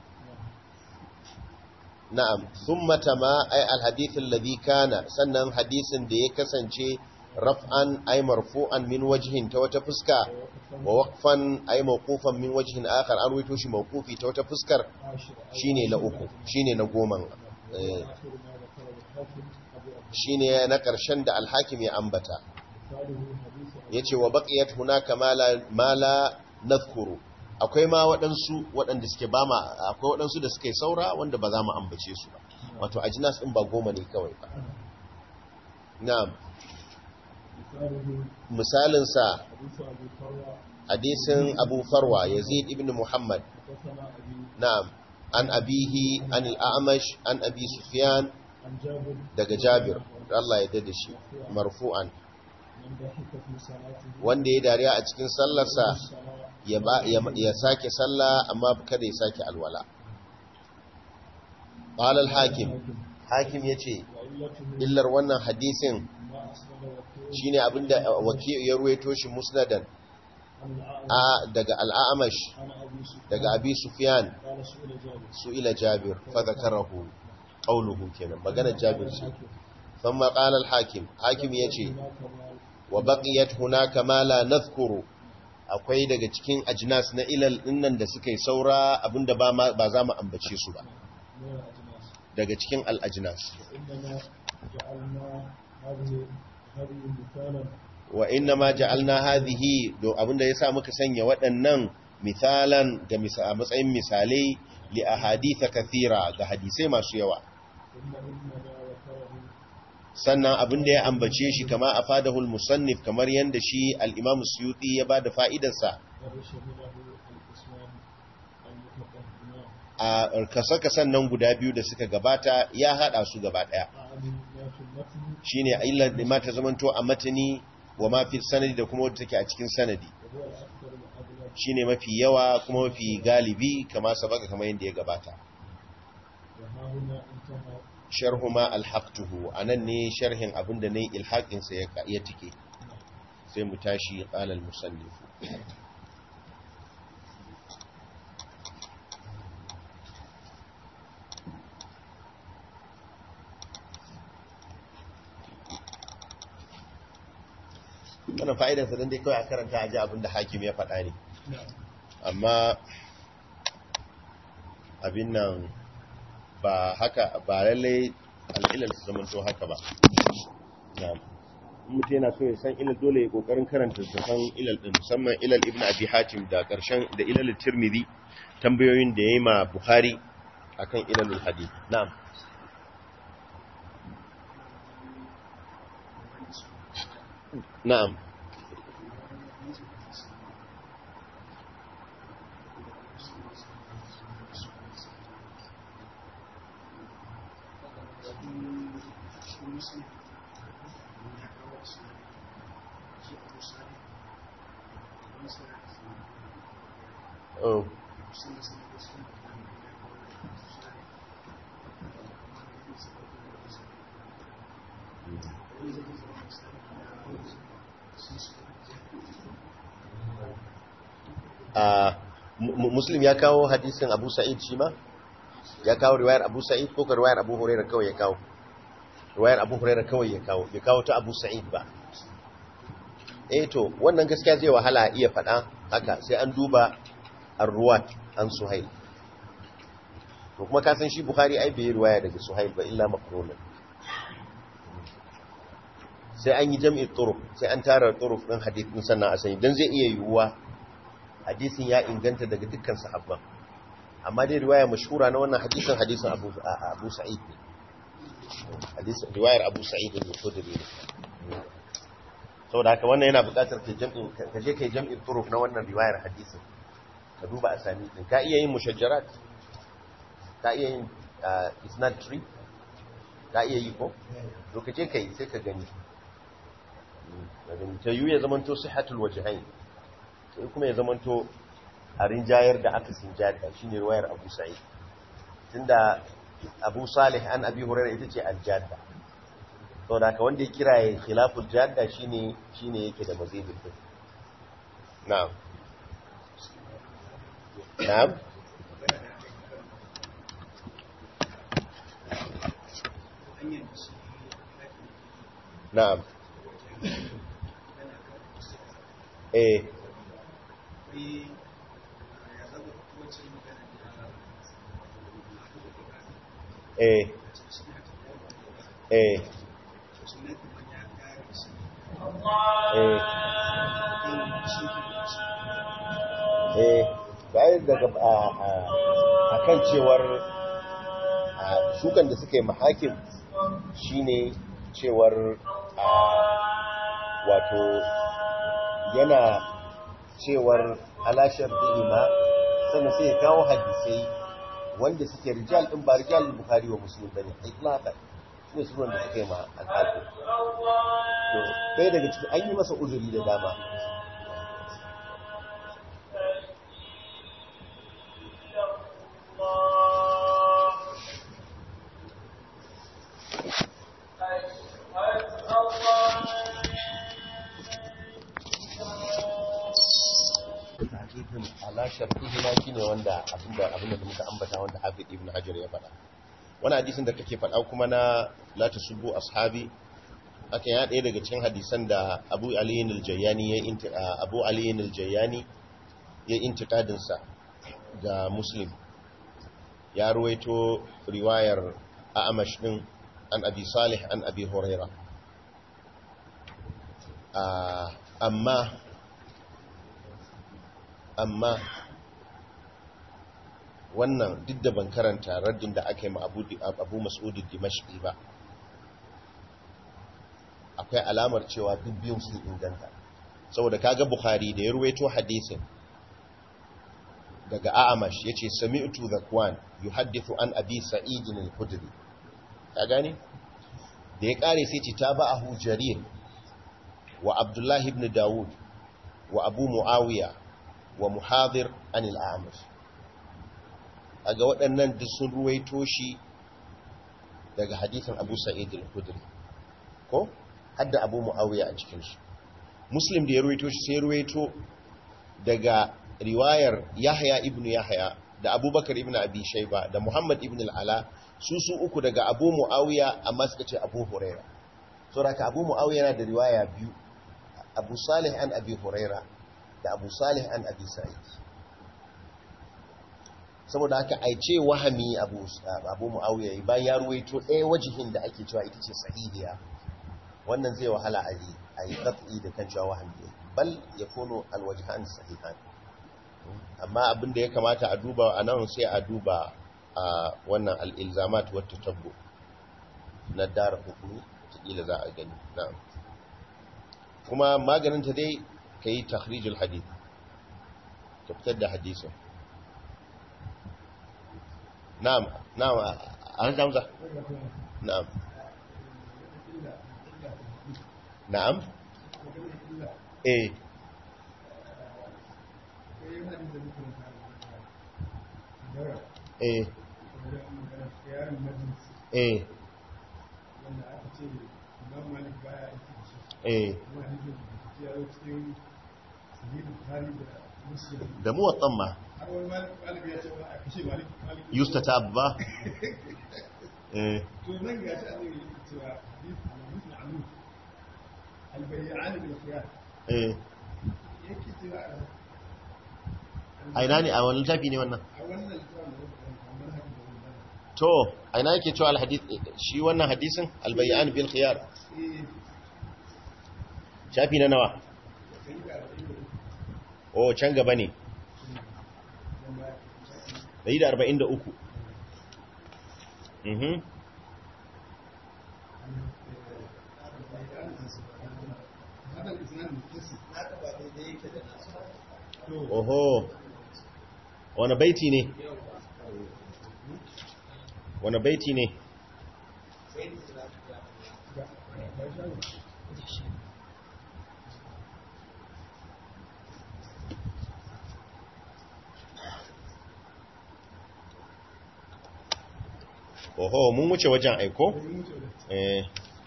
na'am thumma ma ay alhadith alladhi kana sannan hadisin da ya kasance raf'an ay marfu'an min wajhin ta wata fuska wa waqfan ay mawqufan min wajhin akhar an waito shi mawqufi ta wata fuskar shine na uku shine na goman shine na karshen da alhakim ya ambata yace wa baqiyat hunaka ma la nadhkuru akwai ma waɗansu waɗanda suke ba ma akwai waɗansu da suke saura wanda ba za mu ambace su ba wato ajinas ɗin ba goma ne kawai ba na'am misalinsa hadisin abu farwa yazid ibn muhammad حدثنا أبي na'am an abihi an al-a'mash an abi sufyan عن جابر daga jabir Allah ya dade shi marfu'an من ضحك في صلاته wanda ya dariya a cikin sallarsa الصلاة ya ba ya, ya sake sallah amma kada ya sake alwala qala al-hakim hakim yace وعلته illar wannan hadisin ما أسند وكيل shine abinda waki ya ruwaito shi musnadan عن الأعمى a daga al-a'mash عن أبي سفيان daga abi sufyan قال سئل جابر su'ila jabir fa zakarahu qawluhu kenan magana jabir ce الحاكم thumma qala al-hakim hakim yace هناك ما wa baqiyat hunaka ma la nadhkuru akwai daga cikin ajnas na ilal dinnan da suka yi saura abinda ba ma- ba za mu ambace su ba من الأجناس daga cikin al-ajnas وإنما جعلنا هذه هذه مثالا wa inna ma ja'alna hadhihi do abinda yasa muka sanya waɗannan misalan ga misa- a matsayin misalai li ahadith kathira ga hadisai masu yawa ثم إنما ذكره sannan abin da ya ambace shi kama a fadahul musannif kamar yadda shi al'imam suyuti ya ba da fa'idarsa قد شمله القسمان المتقدمان a kasa-kasan nan guda biyu da suka gabata ya haɗa su gaba ɗaya أعني ما في المتن shi ne illar da mata zamanto a matani wa mafi sanadi da kuma wadda take a cikin sanadi وهو الأكثر الأغلب shi ne mafi yawa kuma mafi galibi kama sabaka kamar yadda ya gabata وها هنا انتهى sharhu ma alhaqtuhu anan ne sharhin abin da nayi ilhaqin sa ya ya tike sai mu tashi qala al-musannif wannan fa'idar sa dan dai kawai a karanta a ji abin da hakim ya faɗa ne نعم amma abin nan ba haka ba lallai al'ilal su zamanto haka ba na'am in mutum yana so ya san ilal dole ya kokarin karanta su san ilal din musamman ilal ibn abi hatim da karshen da ilal tirmidhi tambayoyin da yayi ma bukhari akan ilalul hadith na'am na'am oh a muslim ya kawo hadisin abu sa'id shi ma ya kawo riwayar abu sa'id ko ka riwayar abu hurairah kawai ya kawo riwayar abu hurairah kawai ya kawo ya kawo ta abu sa'id ba eh to wannan gaskiya zai wahala iya faɗa haka sai an duba ar-ruwat an suhail to kuma ka san shi bukhari ai bai riwaya daga suhail ba illa maqrunan sai an yi jam'i turuq sai an tara turuq din hadithin sannan a sani dan zai iya yiwuwa hadisin ya inganta daga dukkan sahabban amma dai riwaya mashhura na wannan hadisin hadisin Abu Abu Sa'id ne hadisin riwayar Abu Sa'id ne Khudri ne saboda haka wannan yana buƙatar ka jam'in ka je kai jam'in turuf na wannan riwayar hadisin ka duba asani din ka iya yin mushajjarat ka iya yin isnad tree ka iya yi ko to ka je kai sai ka gani ta yi ya zamanto sihatul wajhain sai kuma ya zamanto a rinjayar da aka sinjada shi ne ruwayar abu sa'id tunda abu salih an abi hurairar ita ce aljada sau da aka wanda ya kira ya khilaful jada shi ne yake da mazibin din na'am na'am na'am eh eh eh eh bayan daga a kan cewar shukan da suka yi mahakim shine cewar wato yana cewar alashar ma sannan sai ya kawo hadisai wanda suke rijal din ba rijal bukhari wa muslim bane itlaqan ne su wanda suke ma al-hafiz to kai daga cikin an yi masa uzuri da dama tahqiqin ala shartihi ma shine wanda abinda abinda da muka ambata wanda Hafiz Ibn Hajar ya faɗa wani hadisin da kake faɗa kuma na la tasubbu ashabi aka ya ɗaya daga cikin hadisan da Abu Ali al-Jayyani ya inti Abu Ali al-Jayyani ya intiqadin sa ga Muslim ya ruwaito riwayar A'mash din an Abi Salih an Abi Hurairah amma amma wannan duk da ban karanta raddin da aka yi ma abu mas'udu dimashqi ba akwai alamar cewa duk biyun sun inganta saboda kaga bukhari da ya ruwaito hadisin daga a'amash yace sami'tu zakwan yuhaddithu an abi sa'id al-khudri ka gane da ya kare sai ce tabahu jarir wa abdullahi ibn dawud wa abu muawiya wa muhadir anil a'amash aga waɗannan duk sun ruwaito shi daga hadisin abu sa'id al-khudri ko hadda abu muawiya a cikin shi muslim da ya ruwaito shi sai ruwaito daga riwayar yahya ibn yahya da abubakar ibn abi shayba da muhammad ibn al-ala su su uku daga abu muawiya amma suka ce abu huraira saboda abu muawiya yana da riwaya biyu abu salih an abi huraira da abu salih an abi sa'id saboda haka ai ce wahami abu abu muawiya bayan ya ruwaito ɗaya wajihin da ake cewa ita ce sahihiya wannan zai wahala a yi a yi qat'i da kan cewa wahami bal yakunu alwajhan sahihan amma abin da ya kamata a duba a nan sai a duba a wannan al-ilzamat wa tatabbu na dar hukumi kila za a gani na'am kuma maganin ta dai kai takhrijul hadith ka fitar da hadisin na'am na'am an zamza na'am na'am eh eh eh eh da muwatsan ma yusta ta ba eh to nan ga shi annabi yake cewa hadith hadith ma'lum al-bay'an bil khiyar eh yake cewa a ina ne a wani littafi ne wannan a wannan littafin da kamar haka da wannan to a ina yake cewa alhadith shi wannan hadisin albayyan bil khiyar eh shafi na nawa sai ga da oh can gaba ne wanda 143 mhm هذا الإسناد متصل هذا بعد ذلك oho wani baiti ne wani baiti ne oho mun wuce wajen aiko eh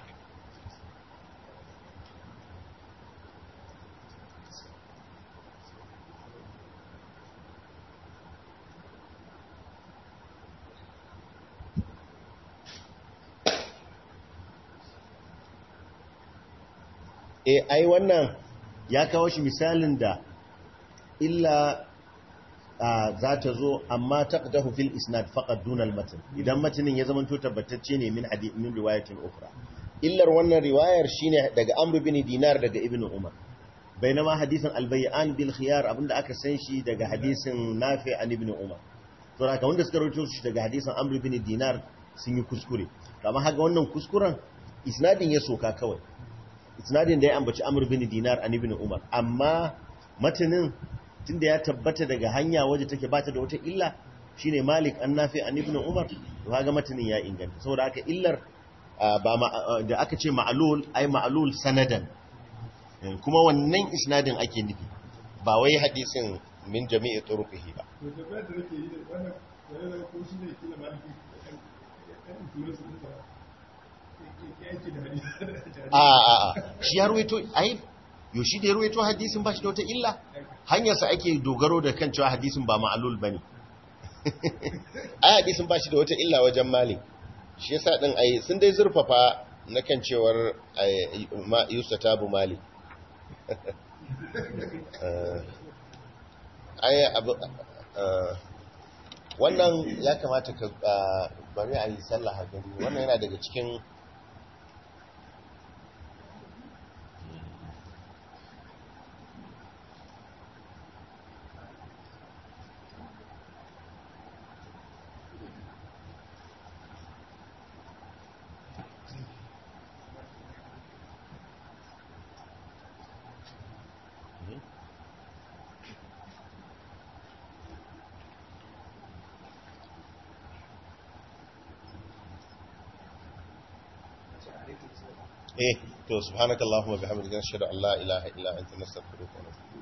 e ai wannan ya kawo shi misalin da illa za ta zo amma taqdahu fil isnad faqad dun al matn idan matnin ya zamanto tabbatacce ne min hadith min riwayatin ukhra illar wannan riwayar shine daga amr bin dinar daga ibnu umar bainama hadisin al bay'an bil khiyar abinda aka san shi daga hadisin nafi an ibnu umar to haka wanda suka rawaito shi daga hadisin amr bin dinar sun yi kuskure amma haka wannan kuskuren isnadin ya soka kawai isnadin da ya ambaci amr bin dinar an ibn umar amma matanin tunda ya tabbata daga hanya waje take bata da wata illa shine Malik an Nafi an Ibn Umar to kaga matanin ya inganta saboda haka illar ba da aka ce ma'lul ai ma'lul sanadan kuma wannan isnadin ake nufi ba wai hadisin min jami'i turuqihi ba to da ba da nake yi da wannan da ya ko shi ne kila ma ki kan influence din sa yake da hadisi a a a shi ya ruwaito ai yo shi da ya ruwaito hadisin ba shi da wata illa hanyarsa ake dogaro da kan cewa hadisin ba ma'alul bane ai hadisin ba shi da wata illa wajen malik shi yasa din ai sun dai zurfafa na kan cewar ma yusa tabu malik ai abu wannan ya kamata ka bari a yi sallah gari wannan yana daga cikin eh to subhanakallahumma bihamdika nashhadu an la ilaha illa anta nastaghfiruka wa natubu